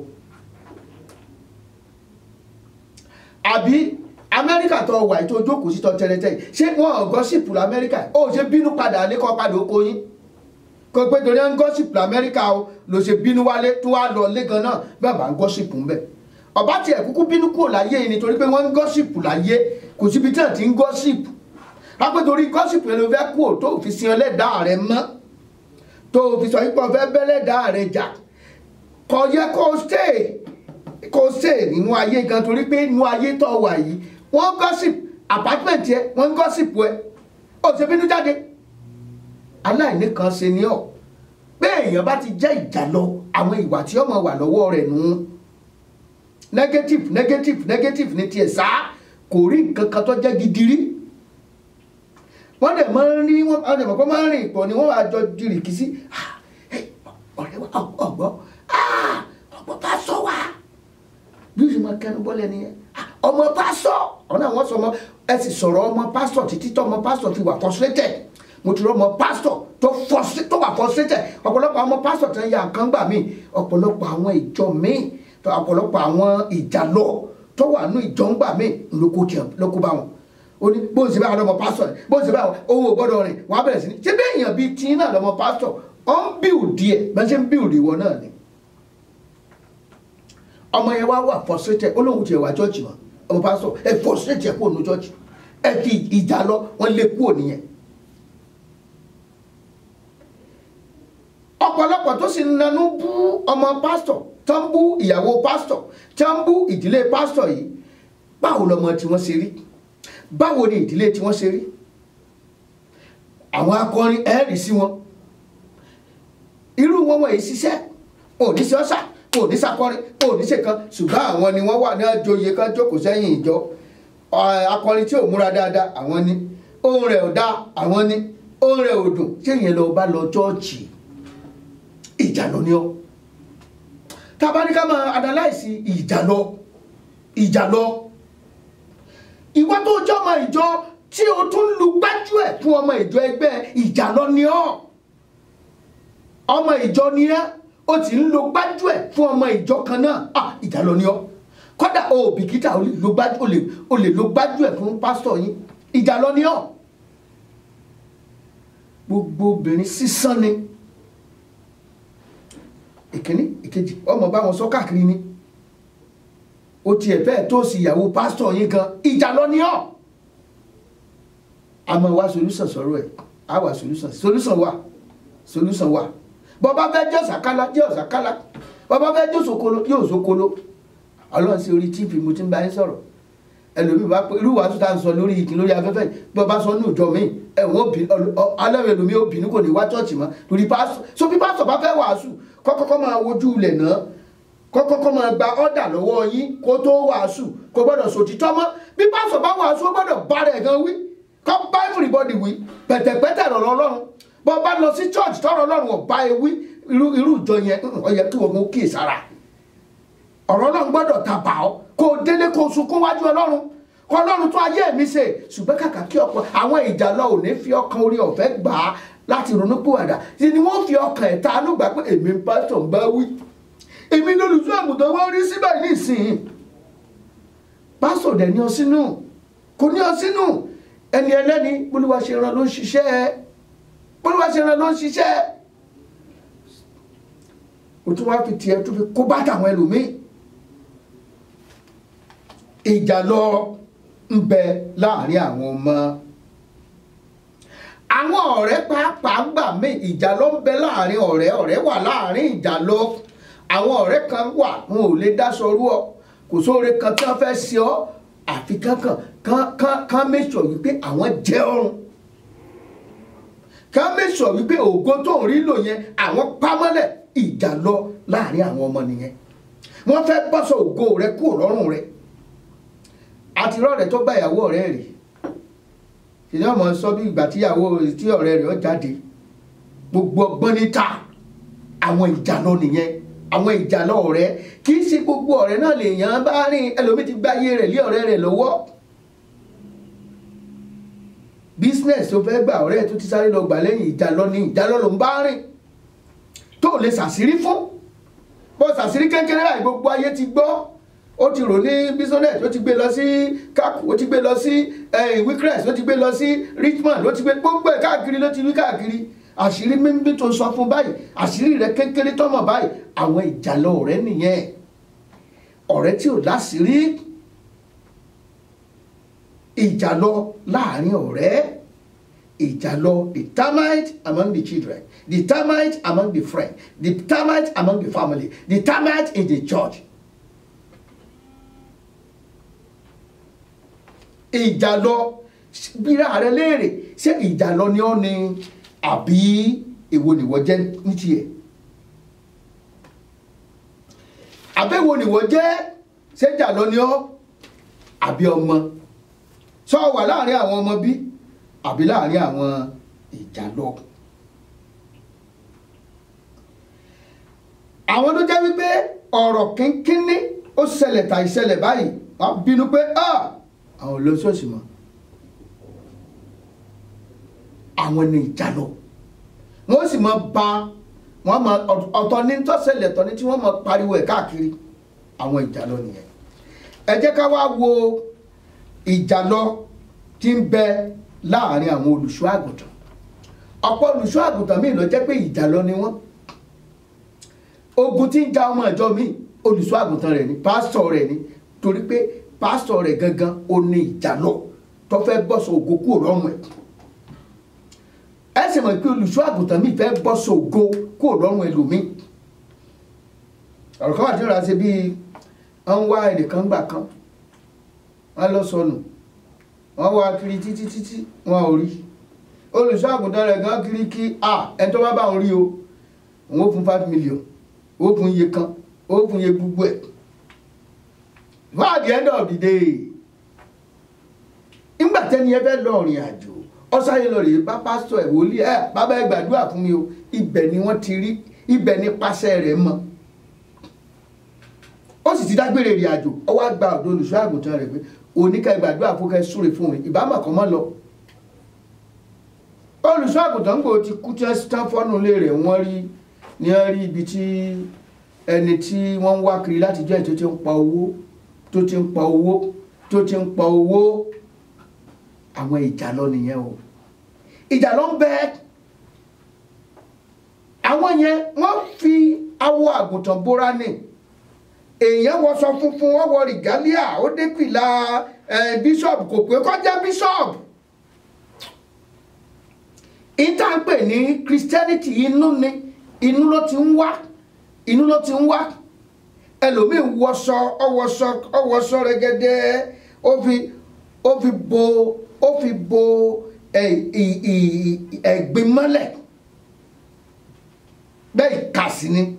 àbí amẹ́ríkà tó wà tó jókòó sí tó tẹ́lẹ̀tẹ́ ṣé wọ́n ń gossip lamẹ́ríkà ó ṣe bínú padà lẹ́kọ̀ọ́ padà ó kó yín kò pé torí ẹ ń gọ́sìpù lamẹ́ríkà o ló ṣe bínú wálé tó wá lọ lẹ́gàn náà bàbá ń gọ́sìpù ń bẹ̀ ọba tiẹ̀ kúkú bínú kúrò láyé yìí nítorí pé wọ́n ń gọ́sìpù láyé kò síbi tí wọ́n ti ń gọ́sìpù lápẹ́ torí gọ́sìpù yẹn ló fẹ́ kúrò tó fi sin ẹlẹ́dàá rẹ mọ́ tó fi sọ yípo fẹ́ bẹ́lẹ́dàá rẹ jà kò yẹ kó stay kó stay nínú ayé gan torí pé inú ayé tó wà yìí wọ́n gọ́sìpù apartment yẹ wọ́n ń gọ́sìpù ẹ ó ṣe bínú jáde aláìní kan ṣe ni ọ pé èèyàn bá ti jẹ́ ìjà lọ àwọn ìwà tí ọmọ wà lọ́wọ́ rẹ̀ nù negative negative negative ní tiẹ̀ sá kò rí nǹkan kan tó jẹ́ gidi rí wọ́n dẹ̀ máa ń rí wọ́n á dẹ̀ mọ̀ pé máa ń rìn pọ̀ ni wọ́n wá jọ dirì kí sí ọ̀rẹ́ wa ọ̀gbọ́ ọ̀gbọ́ bá sọ wa bí o sì máa kẹnu bọ́lẹ̀ nìyẹn ọmọ pásọ̀ ọ̀nà àwọn sọ ọmọ ẹ sì sọ̀rọ̀ ọmọ pásọ̀ títí tọ́ ọmọ pásọ̀ fi wà frustrated mo ti rọ ọmọ pásítọ̀ tó frustrate tó wà frustrated ọ̀pọ̀lọpọ̀ àwọn pásítọ̀ tó ń ya nǹkan gbà mí ọ̀pọ̀lọpọ̀ àwọn ìjọ míì ọ̀pọ̀lọpọ̀ àwọn ìjàlọ tó wà nù ìjọ ń gbà mí lóko tiẹ̀ lóko bá wọn ó ní bó ń ṣe báyìí lọmọ pásítọ̀ bó ń ṣe báyìí ohun ò gbọ́dọ̀ rìn wọ́n á bẹ̀rẹ̀ sí ní ṣé bí èèyàn bíi tí náà lọmọ pásítọ̀ ó ń bíùdì ẹ̀ bẹ́ẹ̀ ṣe ń bíùdì ìwọ náà ni ọmọ yẹn wá wà frustrated ó lóun tiẹ̀ wá chọ́ọ̀chì wọn ọmọ pásítọ̀ ẹ frustrated ẹ kúrò ní chọ́ọ̀chì ẹ fi ìjà lọ wọn lé kúrò nìyẹn ọ̀pọ̀lọpọ̀ tó sì nanú bú ọmọ pásítọ̀ tó ń bú ìyàwó pásítọ̀ tó ń bú ìdílé pásítọ̀ yìí báwo lọmọ tí wọ́n ṣe rí báwo ni ìdílé tí wọ́n ṣe rí àwọn akọrin ẹ̀rì sí wọn irú wọn wọ̀nyí ṣiṣẹ́ òní sí ọ̀sà òní sàkọrin òní ṣèkan ṣùgbọ́n àwọn ni wọ́n wà ní àjòyè kan jókòó sẹ́yìn ìjọ akọrin tí ò múra dáadáa àwọn ni ohun rẹ̀ ò dá àwọn ni ohun rẹ̀ ò dùn ṣé ìyẹn lọ bá lọ chọ́ọ̀chì ìjànà ni ọ tabaníká máa analyse ìjànà ìjànà ìwọ tó jẹ́ ọmọ ìjọ tí o tún lu gbájú ẹ̀ fún ọmọ ìjọ ẹgbẹ́ ìjànà ni ọ ọmọ ìjọ ni ẹ o ti ń lo gbájú ẹ̀ fún ọmọ ìjọ kan náà ah ìjànà ni ọ kódà o ò bìkítà o lè lo gbájú o lè o lè lo gbájú ẹ̀ fún pásítọ̀ yín ìjà lọ ní ọ̀ gbogbo obìnrin sísán ni ìkíní ìkejì ọmọ bá wọn sọ káàkiri ni o tiẹ̀ fẹ́ tó sì ìyàwó pásítọ̀ yín gan ìjà lọ ní ọ̀ àmọ́ wá solúsàn sọ̀rọ̀ ẹ̀ á wà solúsàn solúsàn wà solúsàn wà bọ́bá fẹ́ jẹ́ ọ̀sàkálá jẹ́ ọ̀sàkálá bọ́bá fẹ́ jẹ́ òṣòkolo yóò òṣòkolo ọlọ́run sí orí tíìpì mo ti ń bá yín sọ̀rọ̀ ẹlòmíì bá pé irú wàásù tá à ń sọ lórí ìkíni lórí afẹ́fẹ́ bọ́bá sọ ní ìjọ míì ẹ̀wọ̀n òbí alẹ́ ẹlòmíì òbínú kò ní wá chọ́ọ̀chì mọ́ lórí pásítọ̀ so bí pásítọ̀ bá fẹ́ wàásù kọ́kọ́kọ́ máa wojú ilẹ̀ náà kọ́kọ́kọ́ máa gba ọ́dà lọ́wọ́ yín kó tó wàásù kó gbọ́dọ̀ sòtítọ́ mọ́ bí pásítọ̀ bá wàásù ó gbọ́dọ̀ bá rẹ̀ gan wí kọ́ bá everybody wí pẹ̀tẹ̀pẹ̀tẹ̀ rọ̀ lọ́rùn bọ́ bá lọ sí church tọ́rọ̀ ọlọ́run ọ̀bá ewì irú irú ìjọ yẹn ó yẹ kí wọ́n mú kíyè sára ọ̀rọ̀ ọlọ́run gbọ́dọ̀ ta bà ọ́ kó o délé kó o sunkún wájú ọlọ́run kó ọlọ́run tó ayé mi ṣe ṣùgbọ́n kàkà kí ọ̀pọ̀ àwọn ìjà lọ ò ní fi ọkàn orí ọ̀fẹ́ gbà á láti ronú pìwàdà ṣe ni wọ́n fi ọkàn ẹ̀ ta ló gbà pé èmi ń pásítọ̀ ń bá wí èmi lólùsọ àgùntàn wọn rí síbẹ̀ nísìnyí pásítọ̀ dẹ̀ ní ọ sínú kò ní ọ sínú ẹni ẹlẹ́ni bólúwa ṣe rán ló ń ṣiṣẹ́ ẹ bólúwa ṣe rán ló ń ṣiṣẹ́ o tún wá fi tiẹ̀ tún fi kó bá tàwọn ẹlòmíì ìjà lọ ń bẹ láàrin àwọn ọmọ àwọn ọ̀rẹ́ pàápàá gbà mí ìjà ló ń bẹ láàrin ọ̀rẹ́ ọ̀rẹ́ wà láàrin ìjà lọ àwọn ọ̀rẹ́ kan wà wọn ò lè dáṣọ rú ọ kò sóore kan tí wọ́n fẹ́ ṣe ọ́ àfi kankan kan kan kan make sure wípé àwọn jẹ́ ọrùn kan make sure wípé ògo tó ń rí lò yẹn àwọn pámọ́lẹ̀ ìjà lọ láàrin àwọn ọmọ nìyẹn wọ́n fẹ́ bọ́sọ̀ ògo rẹ kúrò lọ́rùn rẹ àti rọ́ọ̀rẹ́ tó bá ìyàwó ọ̀rẹ́ rẹ̀ ìdí ọmọ sọ bí ìgbà tíyàwó tí ọ̀rẹ́ rẹ̀ ó jáde gbogbo ọgbọ́n níta àwọn ìjà lọ nìyẹn àwọn ìjà lọ ọ̀rẹ́ kì í ṣe gbogbo ọ̀rẹ́ náà lèèyàn bá rìn ẹlòmíì ti gbáyé rẹ̀ lé ọ̀rẹ́ rẹ̀ lọ́wọ́ business tó fẹ́ gbà ọ̀rẹ́ tó ti sáré lọ gbà lẹ́yìn ìjà lọ ní ìjà lọ ló ń bá rìn tó lè ṣàṣírí fún bó ṣàṣírí kékeré láì gbogbo ayé ti gbọ́ ó ti rò ní bisonet ó ti gbé lọ sí cap ó ti gbé lọ sí wickrest ó ti gbé lọ sí richmond ó ti gbé gbogbo ẹ̀ káàkiri ló ti wí káàkiri àṣírí mímí tó sọ fún báyìí àṣírí rẹ kékeré tọmọ báyìí àwọn ìjàlọ ọ̀rẹ́ nìyẹn ọ̀rẹ́ tí ò láṣìírí ìjàlọ láàrin ọ̀rẹ́ ìjàlọ the termite among the children the termite among the friends the termite among the family the termite in the church ìjàlọ bíra rẹ léèrè ṣé ìjàlọ ni ọ ni àbí èwo nìwọ jẹ́ ní tiẹ̀ àbẹ̀wò nìwọ jẹ́ ṣé ìjàlọ ni ọ àbí ọmọ sọ wà láàrin àwọn ọmọ bí àbí láàrin àwọn ìjàlọ. àwọn tó jẹ́ wípé ọ̀rọ̀ kínkínní ó ṣẹlẹ̀ tàì ṣẹlẹ̀ báyìí wọ́n bínú pé àwọn olóṣooṣì mọ́ àwọn ní ìjàlọ wọ́n sì máa ba wọ́n máa ọ̀tọ̀ ní tọ́sẹ̀lẹ̀ tọ́ ní tí wọ́n máa pariwo ẹ̀ káàkiri àwọn ìjàlọ nìyẹn ẹ jẹ́ ká wá wo ìjàlọ tí ń bẹ láàrin àwọn olùṣọ́ àgùntàn ọ̀pọ̀ olùṣọ́ àgùntàn míì ló jẹ́ pé ìjàlọ ni wọ́n ogun tí ń ja ọmọ ìjọ míì olùṣọ́ àgùntàn rẹ̀ ni pásítọ̀ rẹ̀ ni torí pé pásítọ̀ rẹ̀ gangan ó ní ìjàlọ tó fẹ́ bọ́sọ̀ ògo kúrò lọ́rùn ẹ̀ ẹ sì mọ̀ pé olùṣọ́ àgùntàn mi fẹ́ bọ́ sògo kúrò lọ́rùn ẹlòmíì ọ̀rọ̀ kan wà tí ó ra ṣe bíi wọ́n ń wá ẹnìkan gbà kan wọ́n lọ sọnù wọ́n wá kiri títí títí wọn ò rí olùṣọ́ àgùntàn rẹ̀ gan kiri kí a ẹni tó bá bá wọn rí o òun ó fún five million ó fún iye kan ó fún iye gbogbo ẹ̀ by the end of the day nígbà tẹ́ni ẹ fẹ́ lọ rìn àjò ọsáyé lọ rèé bá pásítọ̀ ẹ̀ wòlíì ẹ̀ bàbá ẹ gbàdúrà fún mi o ibẹ̀ ni wọ́n ti rí ibẹ̀ ni pàṣẹ rẹ̀ mọ́ ó sì ti dágbére ìrìn àjò ó wá gba ọ̀dọ̀ olùṣọ́ àgùntàn rẹ̀ pé oníkà gbàdúrà fún kẹ́ súre fún mi ìbámu kan mọ́ lọ olùṣọ́ àgùntàn gbòó ti kú tí wọ́n tán fọ́nù ilé rẹ̀ wọ́n rí ní wọ́n rí ibi tí ẹni tí wọ́n ń wá kiri láti jẹ́ ètò tí ń pa owó tó ti ń pa owó tó ti ń pa owó àwọn ìjàlọ nìyẹn o ìjàlọ ń bẹ àwọn yẹn wọ́n fi awọ àgùntàn bóra ní èèyàn wọṣọ funfun wọ́n wọ rìgálíà ó dé fìlà eh, bíṣọ̀bù kò pé kọjá bíṣọ̀bù ìta ń pè ní christianity inú ni inú ló ti ń wá inú ló ti ń wá ẹlòmíín wọṣọ ọwọṣọ ọwọṣọ rẹgẹdẹ ó fi ó fi bo ó fi bo ẹ ì- ì- ẹ̀gbin mọ́lẹ̀ bẹ́ẹ̀ kà sí ni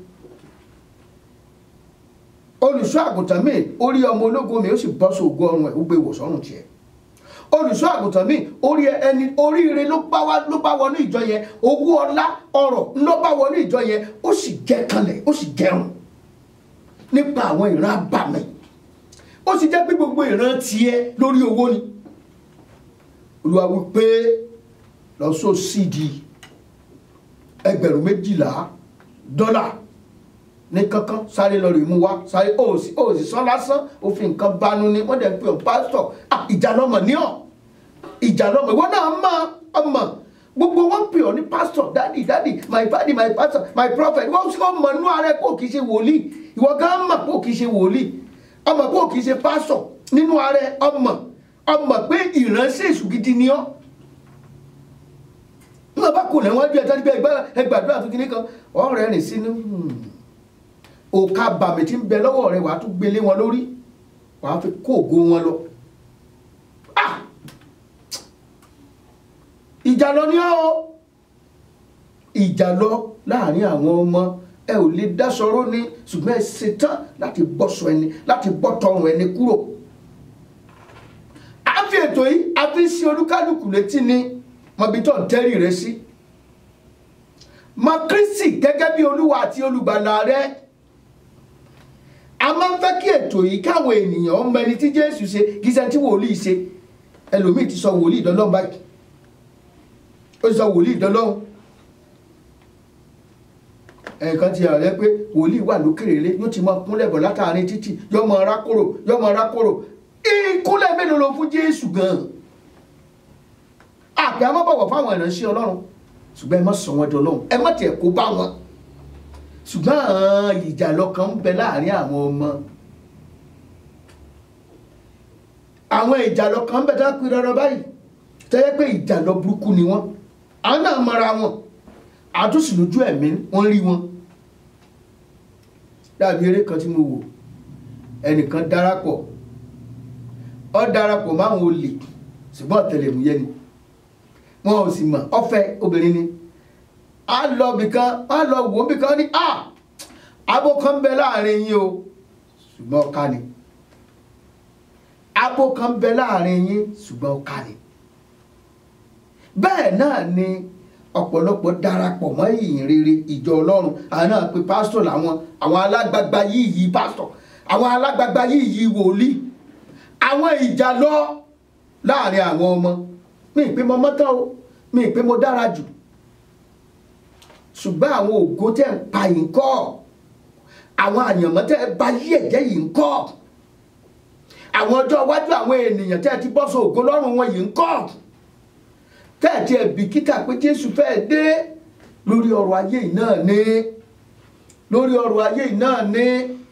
olùṣọ́ àgùntàn mi orí ọmọ ológun mi ó sì bọ́ sóògùn ọrùn ẹ̀ ó gbé ìwòsàn ọrùn tiẹ̀ olùṣọ́ àgùntàn mi orí ẹni oríire ló bá wá ló bá wọnú ìjọ yẹn owó ọlá ọrọ̀ ló bá wọnú ìjọ yẹn ó sì jẹ kanlẹ̀ ó sì jẹun nípa àwọn ìran abàmì ó sì jẹ́ pé gbogbo ìran tiẹ̀ lórí owó ni olúwa wí pé lọ sọ sídìí ẹgbẹ̀rún méjìlá dọ́là ní kankan sáré lọ rè mú wá sáré ó sì ó sì sán lásán ó fi nǹkan banu ni wọ́n dẹ̀ ń pè ọ́ pásítọ̀ Ah, ìjà lọ́mọ ní ọ̀ ìjà lọ́mọ ìwọ náà mọ̀ ọmọ gbogbo wọn pè ọ́ ní pásítọ̀ dádì dádì my daddy my pastor my prophet wọ́n sì kọ́ mọ̀ nínú ara ẹ̀ pé ò kì í ṣe wòlíì ìwọ gan mọ̀ pé ò kì í ṣe wòlíì ọmọ pé ò kì í ṣe pásítọ̀ nínú ara ẹ̀ ọmọ ọmọ pé ìránṣẹ́ èṣù gidi ni ọ́ nígbà bá kò lẹ́wọ́n bí ẹja nígbà ẹgbàdúrà tó kíní kan ọ̀rẹ́ rìn sínú òkà bàmì tí ń bẹ lọ́wọ́ rẹ̀ wàá tún gbélé wọn lórí wàá fi kó ògo wọn lọ. Ah! ìjà lọ ní ọ́ ìjà lọ láàrin àwọn ọmọ ẹ ò lè dáṣọrọ́ ní ṣùgbọ́n ẹ ṣetán láti bọ́sọ ẹni láti bọ́ tọrùn ẹni kúrò. a fi ètò yìí a fi ń ṣe olúkálùkù létí ni mọbi tó ń tẹ́rì rẹ sí mọ kristi gẹ́gẹ́ bí olúwa àti olùgbàlà rẹ a máa ń fẹ́ kí ètò yìí káwọn ènìyàn ọmọ ẹni tí jésù ṣe kì í ṣe tí wòlíì ṣe ẹlòmíì ti sọ wòlíì dọ́lọ́hún báyìí ó ti sọ wòlíì dọ́lọ́hún ẹ̀ẹ̀kan ti hàn rẹ pé wòlíì wà lókèrè lé yóò ti máa kúnlẹ̀ bọ̀ látàrin títì yóò máa rákòrò yóò máa rákòrò ìkúnlẹ̀ mélòó ló fún jésù gan-an àpè àmọ́ bọ̀wọ̀ fáwọn ìránṣẹ́ ọlọ́run ṣùgbọ́n ẹ má sọ wọn di ọlọ́run ẹ má tiẹ̀ kó bá wọn ṣùgbọ́n àwọn ìjà lọ́kàn ń bẹ láàrin àwọn ọmọ àwọn ìjà lọ́kàn ń bẹ tó ń pin rọrọ báyìí tẹ́lẹ̀ pé ìjà lọ burúkú ni wọ́n àwọn náà mọra wọn àtúnṣe lójú ẹ̀mí wọ́n rí wọn dàbí eré kan tí mo wò ẹnìkan darapọ̀ ọ darapọ̀ máwọn olè ṣùgbọ́n ọ̀tẹlẹ̀múyẹ́ ni wọn ò sì mọ̀ ọ̀fẹ́ obìnrin ni a lọ bìkan a lọ wò ó bìkan ní a abo kan bẹ láàrin yín o ṣùgbọ́n ọ̀ka ni abo kan bẹ láàrin yín ṣùgbọ́n ọ̀ka ni bẹ́ẹ̀ náà ni ọ̀pọ̀lọpọ̀ darapọ̀ mọ́ ìyìn rere ìjọ ọlọ́run àwọn náà pe pásítọ̀ làwọn àwọn alágbagba yìí yìí pásítọ̀ àwọn alágbagba yìí yìí wòlíì àwọn ìjà lọ láàrin àwọn ọmọ mi ìpè mo mọ́tọ́ o mi ìpè mo dára jù ṣùgbọ́n àwọn ògo tẹ̀ ń pa yìí ń kọ́ àwọn àyànmọ́ tẹ̀ ń ba yí ẹ̀jẹ̀ yìí ń kọ́ àwọn ọjọ́ iwájú àwọn ènìyàn tẹ̀ ti bọ́ sọ ògo lọ́rùn wọn yìí ń kọ́ tẹ̀ ti ẹ̀ bìkítà pé Jésù fẹ́ẹ́ dé lórí ọrọ̀ ayé yìí náà ní lórí ọrọ̀ ayé yìí náà ní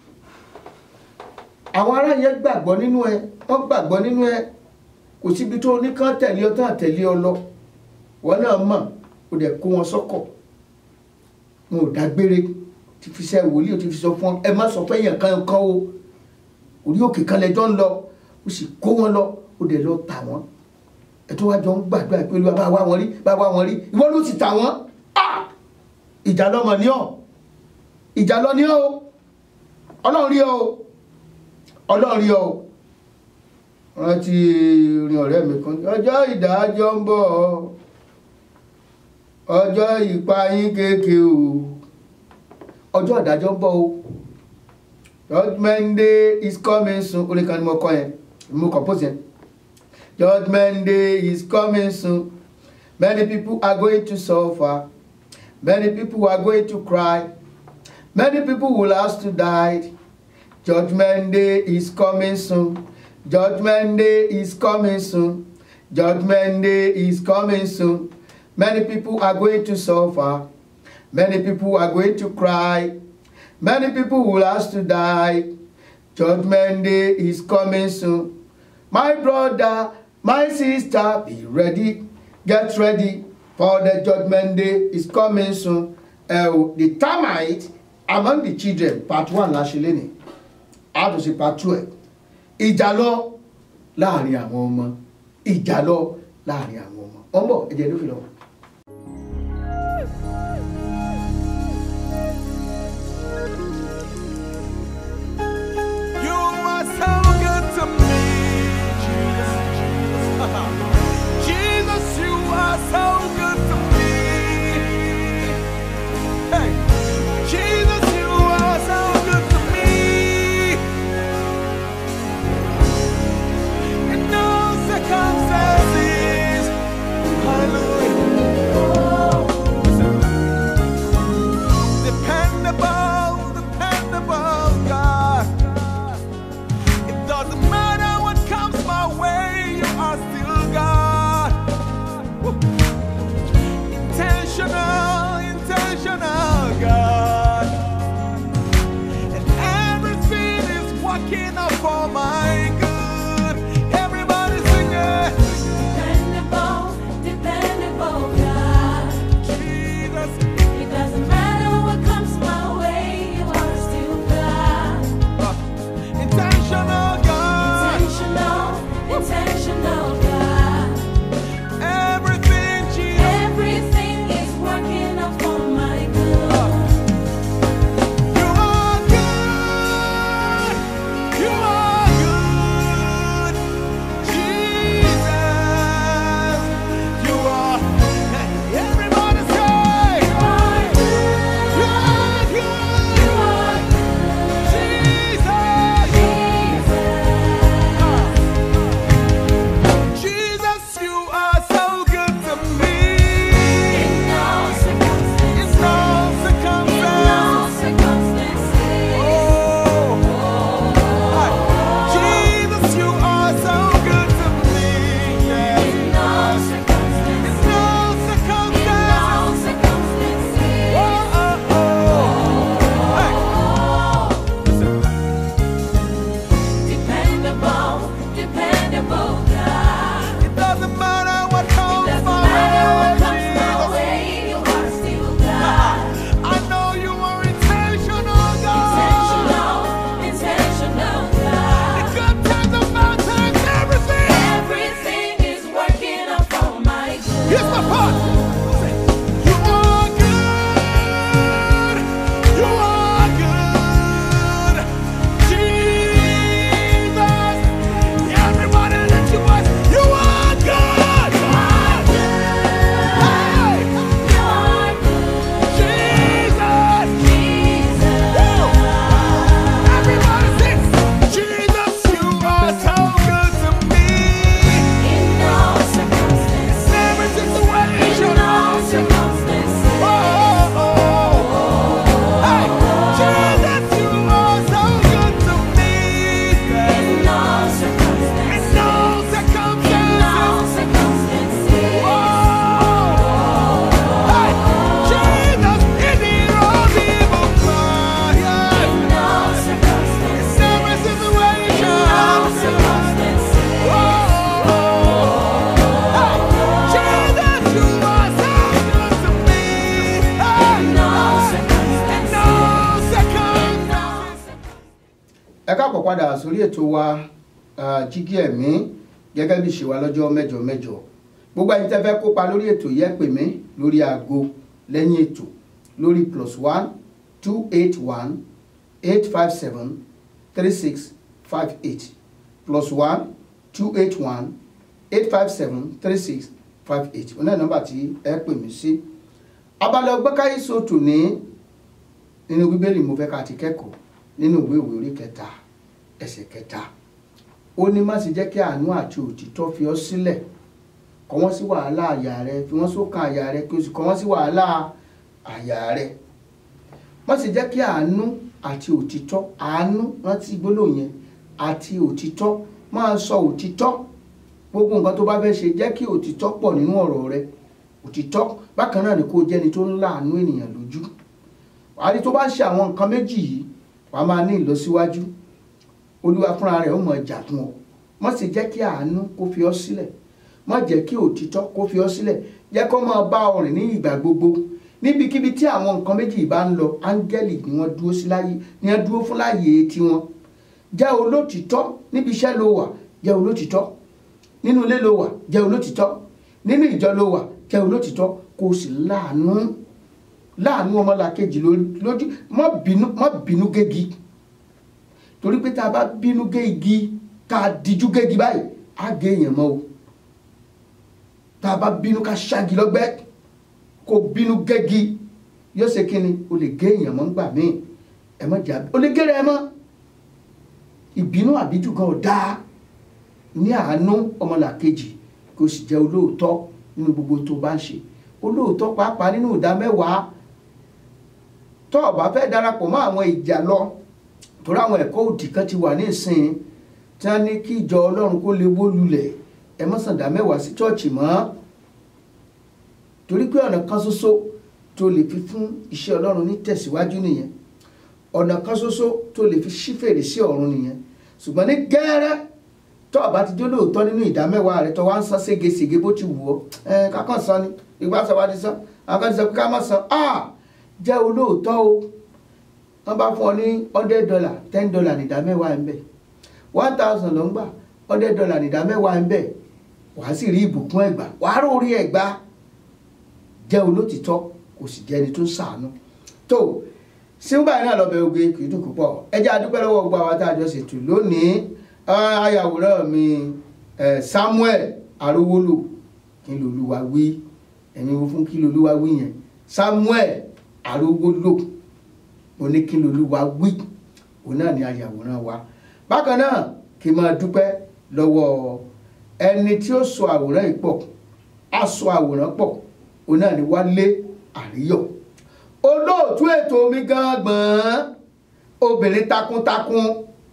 àwọn ará yẹn gbàgbọ́ nínú ẹ wọ́n gbàgbọ́ nínú ẹ kò síbi tó oníkan tẹ̀lé ọ tán tẹ̀lé ọ lọ wọn náà mọ̀ ó dẹ̀ kó wọn sọ́kọ̀ wọn ò dágbére ti fi ṣe wòlíì ó ti fi sọ fún ọ ẹ má sọ fẹ́ yẹn kan kan o orí òkè kan lẹjọ́ ń lọ ó sì kó wọn lọ ó dẹ̀ lọ tà wọ́n ẹ tó wá jọ ń gbàdúrà pé olúwa bá wá wọn rí bá wá wọn rí ìwọ ló sì tà wọ́n ìjà lọmọ ní ọ ìjà lọ ní ọ ọlọ́run rí ọ ọlọ́run rí ọ rántí orin ọ̀rẹ́ mi kan ọjọ́ ìdájọ́ ń bọ̀ ọjọ́ ìpayín kéèké o ọjọ́ ìdájọ́ ń bọ̀ o judgment day is coming soon orin kan ni mo kọ yẹn mo compose yẹn judgment day is coming soon many people are going to suffer many people are going to cry many people will have to die Judgment day is coming soon. Judgment day is coming soon. Judgment day is coming soon. Many people are going to suffer. Many people are going to cry. Many people will ask to die. Judgment day is coming soon. My brother, my sister, be ready. Get ready for the judgment day is coming soon. Uh, the termite among the children part one la ṣe lénìí a tún ṣe part two ẹ̀ ìjà lọ láàrin àwọn ọmọ ìjà lọ láàrin àwọn ọmọ ọmọ ẹ̀jẹ̀ ló fi lọ.
You are so good to me, Jesus. Jesus, you are so good to me. Hey, Jesus, you are so good to me. In no circumstances, hallelujah. Dependable, dependable God. It doesn't matter what comes my way, you are still God. Woo. Intentional, intentional God. And everything is working out for my good. Everybody sing it.
Dependable, dependable God.
Jesus.
It doesn't matter what comes my way, you are still God.
Uh, intentional God.
Intentional, intentional God.
Everything, Jesus.
Everything is working out for my good.
You are good. You are good. Jesus. You are. Everybody say.
You are good.
You are good.
You are good.
Jesus.
Jesus.
Jesus, you are so good to me.
In no circumstance,
In no
in
circumstance.
no circumstances.
Oh. Jesus, you are so good to me. Yeah.
In no circumstance,
In no
in
circumstance.
no circumstances.
Oh, oh, oh. Hey.
Dependable, dependable God.
It doesn't matter what comes
Doesn't
my
matter what
way,
comes my
Jesus.
way, you are still God.
I know you are intentional, God.
Intentional, intentional
The
God.
good times, the bad times, everything.
Everything is working out for my good.
Here's my part. You are good. You are good. Jesus. Everybody lift your voice. You are good. Hey.
You are good,
Jesus.
Jesus.
Woo. Everybody sing. Jesus, you are so good to me.
In no circumstance,
In every situation.
in no circumstances.
Oh, oh, oh. Hey, Jesus, you are so good to me.
In no
In
circumstance,
no
in no
circumstances.
circumstances.
Oh, hey, Jesus, in the road, evil cry.
In no
In
circumstances,
every
in
situation.
no circumstances.
Oh, hey, Jesus, you are so good to me. Hey,
In no
in
circumstances,
no
in
circumstances.
no circumstances.
ẹ káàpọ̀ padà sórí ètò wa ah, jígí ẹ̀mí gẹ́gẹ́ bí ṣe wà lọ́jọ́ mẹ́jọ mẹ́jọ gbogbo ẹ̀yin tẹ́ fẹ́ kópa lórí ètò yẹ pè mí lórí aago lẹ́yìn ètò lórí plus one two eight one eight five seven three six five eight plus one two eight one eight five seven three six five eight ọ̀nà nọ́mbà tí ẹ pè mí sí abalẹ̀ ọgbẹ́káyé sọ̀tò ní nínú bíbélì mo fẹ́ ká ti kẹ́kọ̀ọ́ nínú ìwé ìwé orí kẹta ẹsẹ̀ kẹta ó ní má sì jẹ́ kí àánú àti òtítọ́ fi ọ́ sílẹ̀ kọ̀ wọ́n sí wàhálà àyà rẹ fi wọ́n sókàn àyà rẹ kí o sì kọ̀ wọ́n sí wàhálà àyà rẹ má sì jẹ́ kí àánú àti òtítọ́ àánú rántí gbólóhùn yẹn àti òtítọ́ máa sọ òtítọ́ gbogbo nǹkan tó bá fẹ́ ṣe jẹ́ kí òtítọ́ pọ̀ nínú ọ̀rọ̀ rẹ òtítọ́ bákan náà ni kó jẹ́ni tó ń láàánú ènìyàn lójú àrí tó bá ń ṣe àwọn nǹkan méjì yìí wàá máa ní ìlọsíwájú olúwa fúnra rẹ̀ ó mọ̀ jà fún ọ má sì jẹ́ kí àánú kó fi ọ́ sílẹ̀ má jẹ́ kí òtítọ́ kó fi ọ́ sílẹ̀ jẹ́ kó máa bá ọ rìn ní ìgbà gbogbo níbikíbi tí àwọn nǹkan méjì bá ń lọ áńgẹ́lì ni wọ́n dúró sí láyé ni wọ́n dúró fún láyé tiwọn jẹ́ olótìtọ́ níbi iṣẹ́ ló wà jẹ́ olótìtọ́ nínú ilé ló wà jẹ́ olótìtọ́ nínú ìjọ ló wà jẹ́ olótìtọ́ kó o sì láàánú láàánú ọmọlàkejì lójú má bínú má bínú gégi torí pé tá a bá bínú gé igi tá a dijú gégi báyìí á gé èèyàn mọ́ o tá a bá bínú ká ṣáàgì lọ́gbẹ́ kó bínú gégi yóò ṣe kí ni o lè gé èèyàn mọ́ ńgbà míì ẹ má jà o lè gé rẹ mọ́ ìbínú àbíjù gan ò dáa ní àánú ọmọlàkejì kó sì jẹ́ olóòótọ́ nínú gbogbo tó bá ń ṣe olóòótọ́ pàápàá nínú ìdá mẹ́wàá tó o bá fẹ́ darapọ̀ mọ́ àwọn ìjà lọ torí àwọn ẹ̀kọ́ òdì kan ti wà ní ìsìn tí wọ́n ní kí ìjọ ọlọ́run kó lè wó lulẹ̀ ẹ má sàn dá mẹ́wàá sí chọ́ọ̀chì mọ́ torí pé ọ̀nà kan ṣoṣo tó lè fi fún iṣẹ́ ọlọ́run ní tẹ̀síwájú nìyẹn ọ̀nà kan ṣoṣo tó lè fi ṣí fèrèsé ọ̀run nìyẹn ṣùgbọ́n ní gẹ́rẹ́ tó o bá ti jó lóòótọ́ nínú ìdá mẹ́wàá rẹ tó wá ń san ségesège bó ti wù ọ́ ẹ kákan san ni ìgbà sọ wá ti san àwọn kan ti sọ pé ká má san ah jẹ́ olóòótọ́ o wọ́n bá fún ọ ní hundred dollar ten dollar ní ìdá mẹ́wàá ń bẹ̀ one thousand ló ń gbà hundred dollar ní ìdá mẹ́wàá ń bẹ̀ wàá sì rí ìbùkún ẹ̀gbà wàá rórí ẹ̀gbà jẹ́ olótìtọ́ kò sì jẹ́ ẹni tó ń ṣàánú tó sígbà náà lọ́bẹ̀ oge kì í dùn púpọ̀ ẹ jẹ́ adúpẹ́ lọ́wọ́ gbogbo àwọn tá a jọ ṣètò lónìí ayàwòrán mi Samuel Arówólò kí lolúwa wí ẹ̀yin wo fún kí lolúwa wí yẹn Samuel Arówólò mo ní kí lolúwa wí òun náà ni ayàwòrán wa bákan náà kí n máa dúpẹ́ lọ́wọ́ ẹni tí ó so àwòrán yìí pọ̀ á so àwòrán pọ̀ òun náà ni Wálé Àríyọ̀ olóòtú ètò mi gangan obìnrin takuntakun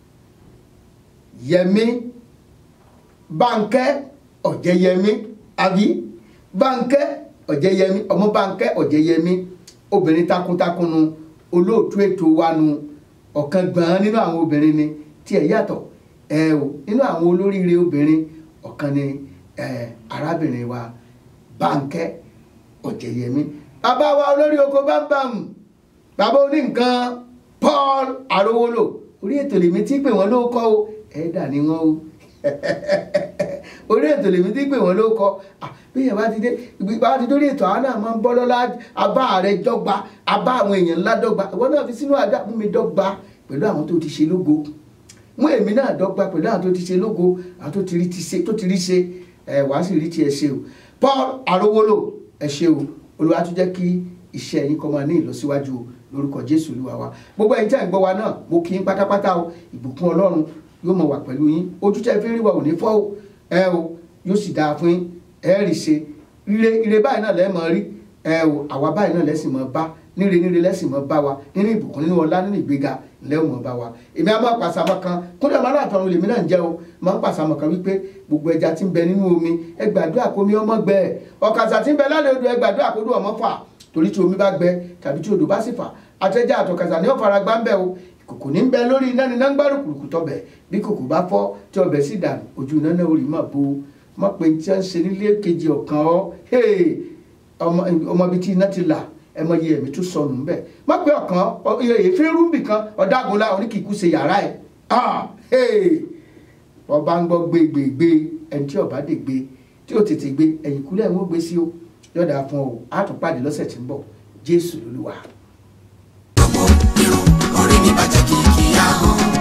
Yẹmí Bánkẹ́ Ọ̀jẹ̀yẹmí àbí Bánkẹ́ Ọ̀jẹ̀yẹmí ọmọ Bánkẹ́ Ọ̀jẹ̀yẹmí obìnrin takuntakun nu olóòtú ètò wa nu ọ̀kan gbọ̀n nínú àwọn obìnrin ni tí ẹ̀ yàtọ̀ ẹ o nínú àwọn olóríire obìnrin ọ̀kan ni ẹ arábìnrin wa Bánkẹ́ Ọ̀jẹ̀yẹmí bàbá wa olórí oko bámbàm bàbá oní nǹkan Paul Arówólò orí ètò lèmi tí pè wọ́n ló kọ́ o ẹ̀ẹ́dà ni wọ́n o orí ètò lèmi tí pè wọ́n ló kọ́ bí yẹn bá ti dé bá ti dórí ètò àwọn náà máa ń bọ́ lọ́lá abá rẹ dọ́gba abá àwọn èèyàn ńlá dọ́gba ìwọ náà fi sínú àdá mú mi dọ́gba pẹ̀lú àwọn tó ti ṣe lógo mú èmi náà dọ́gba pẹ̀lú àwọn tó ti ṣe lógo àwọn tó ti rí ti ṣe tó ti rí ṣe ẹ̀ wá sì rí ti ẹ̀ ṣe o Paul Arówólò ẹ̀ ṣe o olúwa tún jẹ́ kí iṣẹ́ yín kó máa ní ìlọsíwájú o lórúkọ jésù olúwa wa gbogbo ẹ̀yin tí a ń gbọ́ wa náà mo kí yín pátápátá o ìbùkún ọlọ́run yóò máa wà pẹ̀lú yín ojú tẹ́ fi ń rí wa ò ní fọ́ o ẹ o yóò sì dáa fún yín ẹ rí ṣe ire ire báyìí náà lẹ́ẹ̀ máa rí ẹ o àwa báyìí náà lẹ́sìn máa bá níre níre lẹ́sìn máa bá wa nínú ìbùkún nínú ọlá nínú ìgbéga lẹ́wọ̀n máa bá wa èmi á máa pàṣàmọ́ kan kúndà máa láàtọ̀ lèmi náà ń jẹ́ o máa ń pàṣàmọ́ kan wípé gbogbo ẹja tí ń bẹ nínú omi ẹ gbàdúrà kó mi ọmọ gbẹ ọ̀kàṣà tí ń bẹ lálẹ́ odò ẹ gbàdúrà kó dùn ọmọ fà torí tí omi bá gbẹ tàbí tí odò bá sì fà àtẹjá àtọkàṣà ní ọ̀fara gbá ń bẹ o kòkò ní ń bẹ lórí iná ní iná ń gbárù kùrùkù tọbẹ̀ bí kòkò bá fọ́ tí ọbẹ̀ sì dànù ojú iná náà orí mà bo má pe tí wọ́n ń ṣe nílé kejì ọ̀kan ọ́ ọmọ ibi tí iná ti là ẹ mọ iye ẹ̀mí tó sọnù ń bẹ̀ má pe ọ̀kan èéfín rúbì kan ọ̀dàgúnlá oníkìkú ṣe yàrá ẹ̀ ọba ń gbọ́ gbégbégbé ẹni tí ọba dè gbé tí ó tètè gbé ẹ̀yìn kúlẹ̀ ń wọ́n gbé sí o yọ̀dà fún ọ àtúnpàdé lọ́sẹ̀ tí ń bọ̀ jésù lolúwa.
orí mi bàjẹ́ kìkì ahọ́n.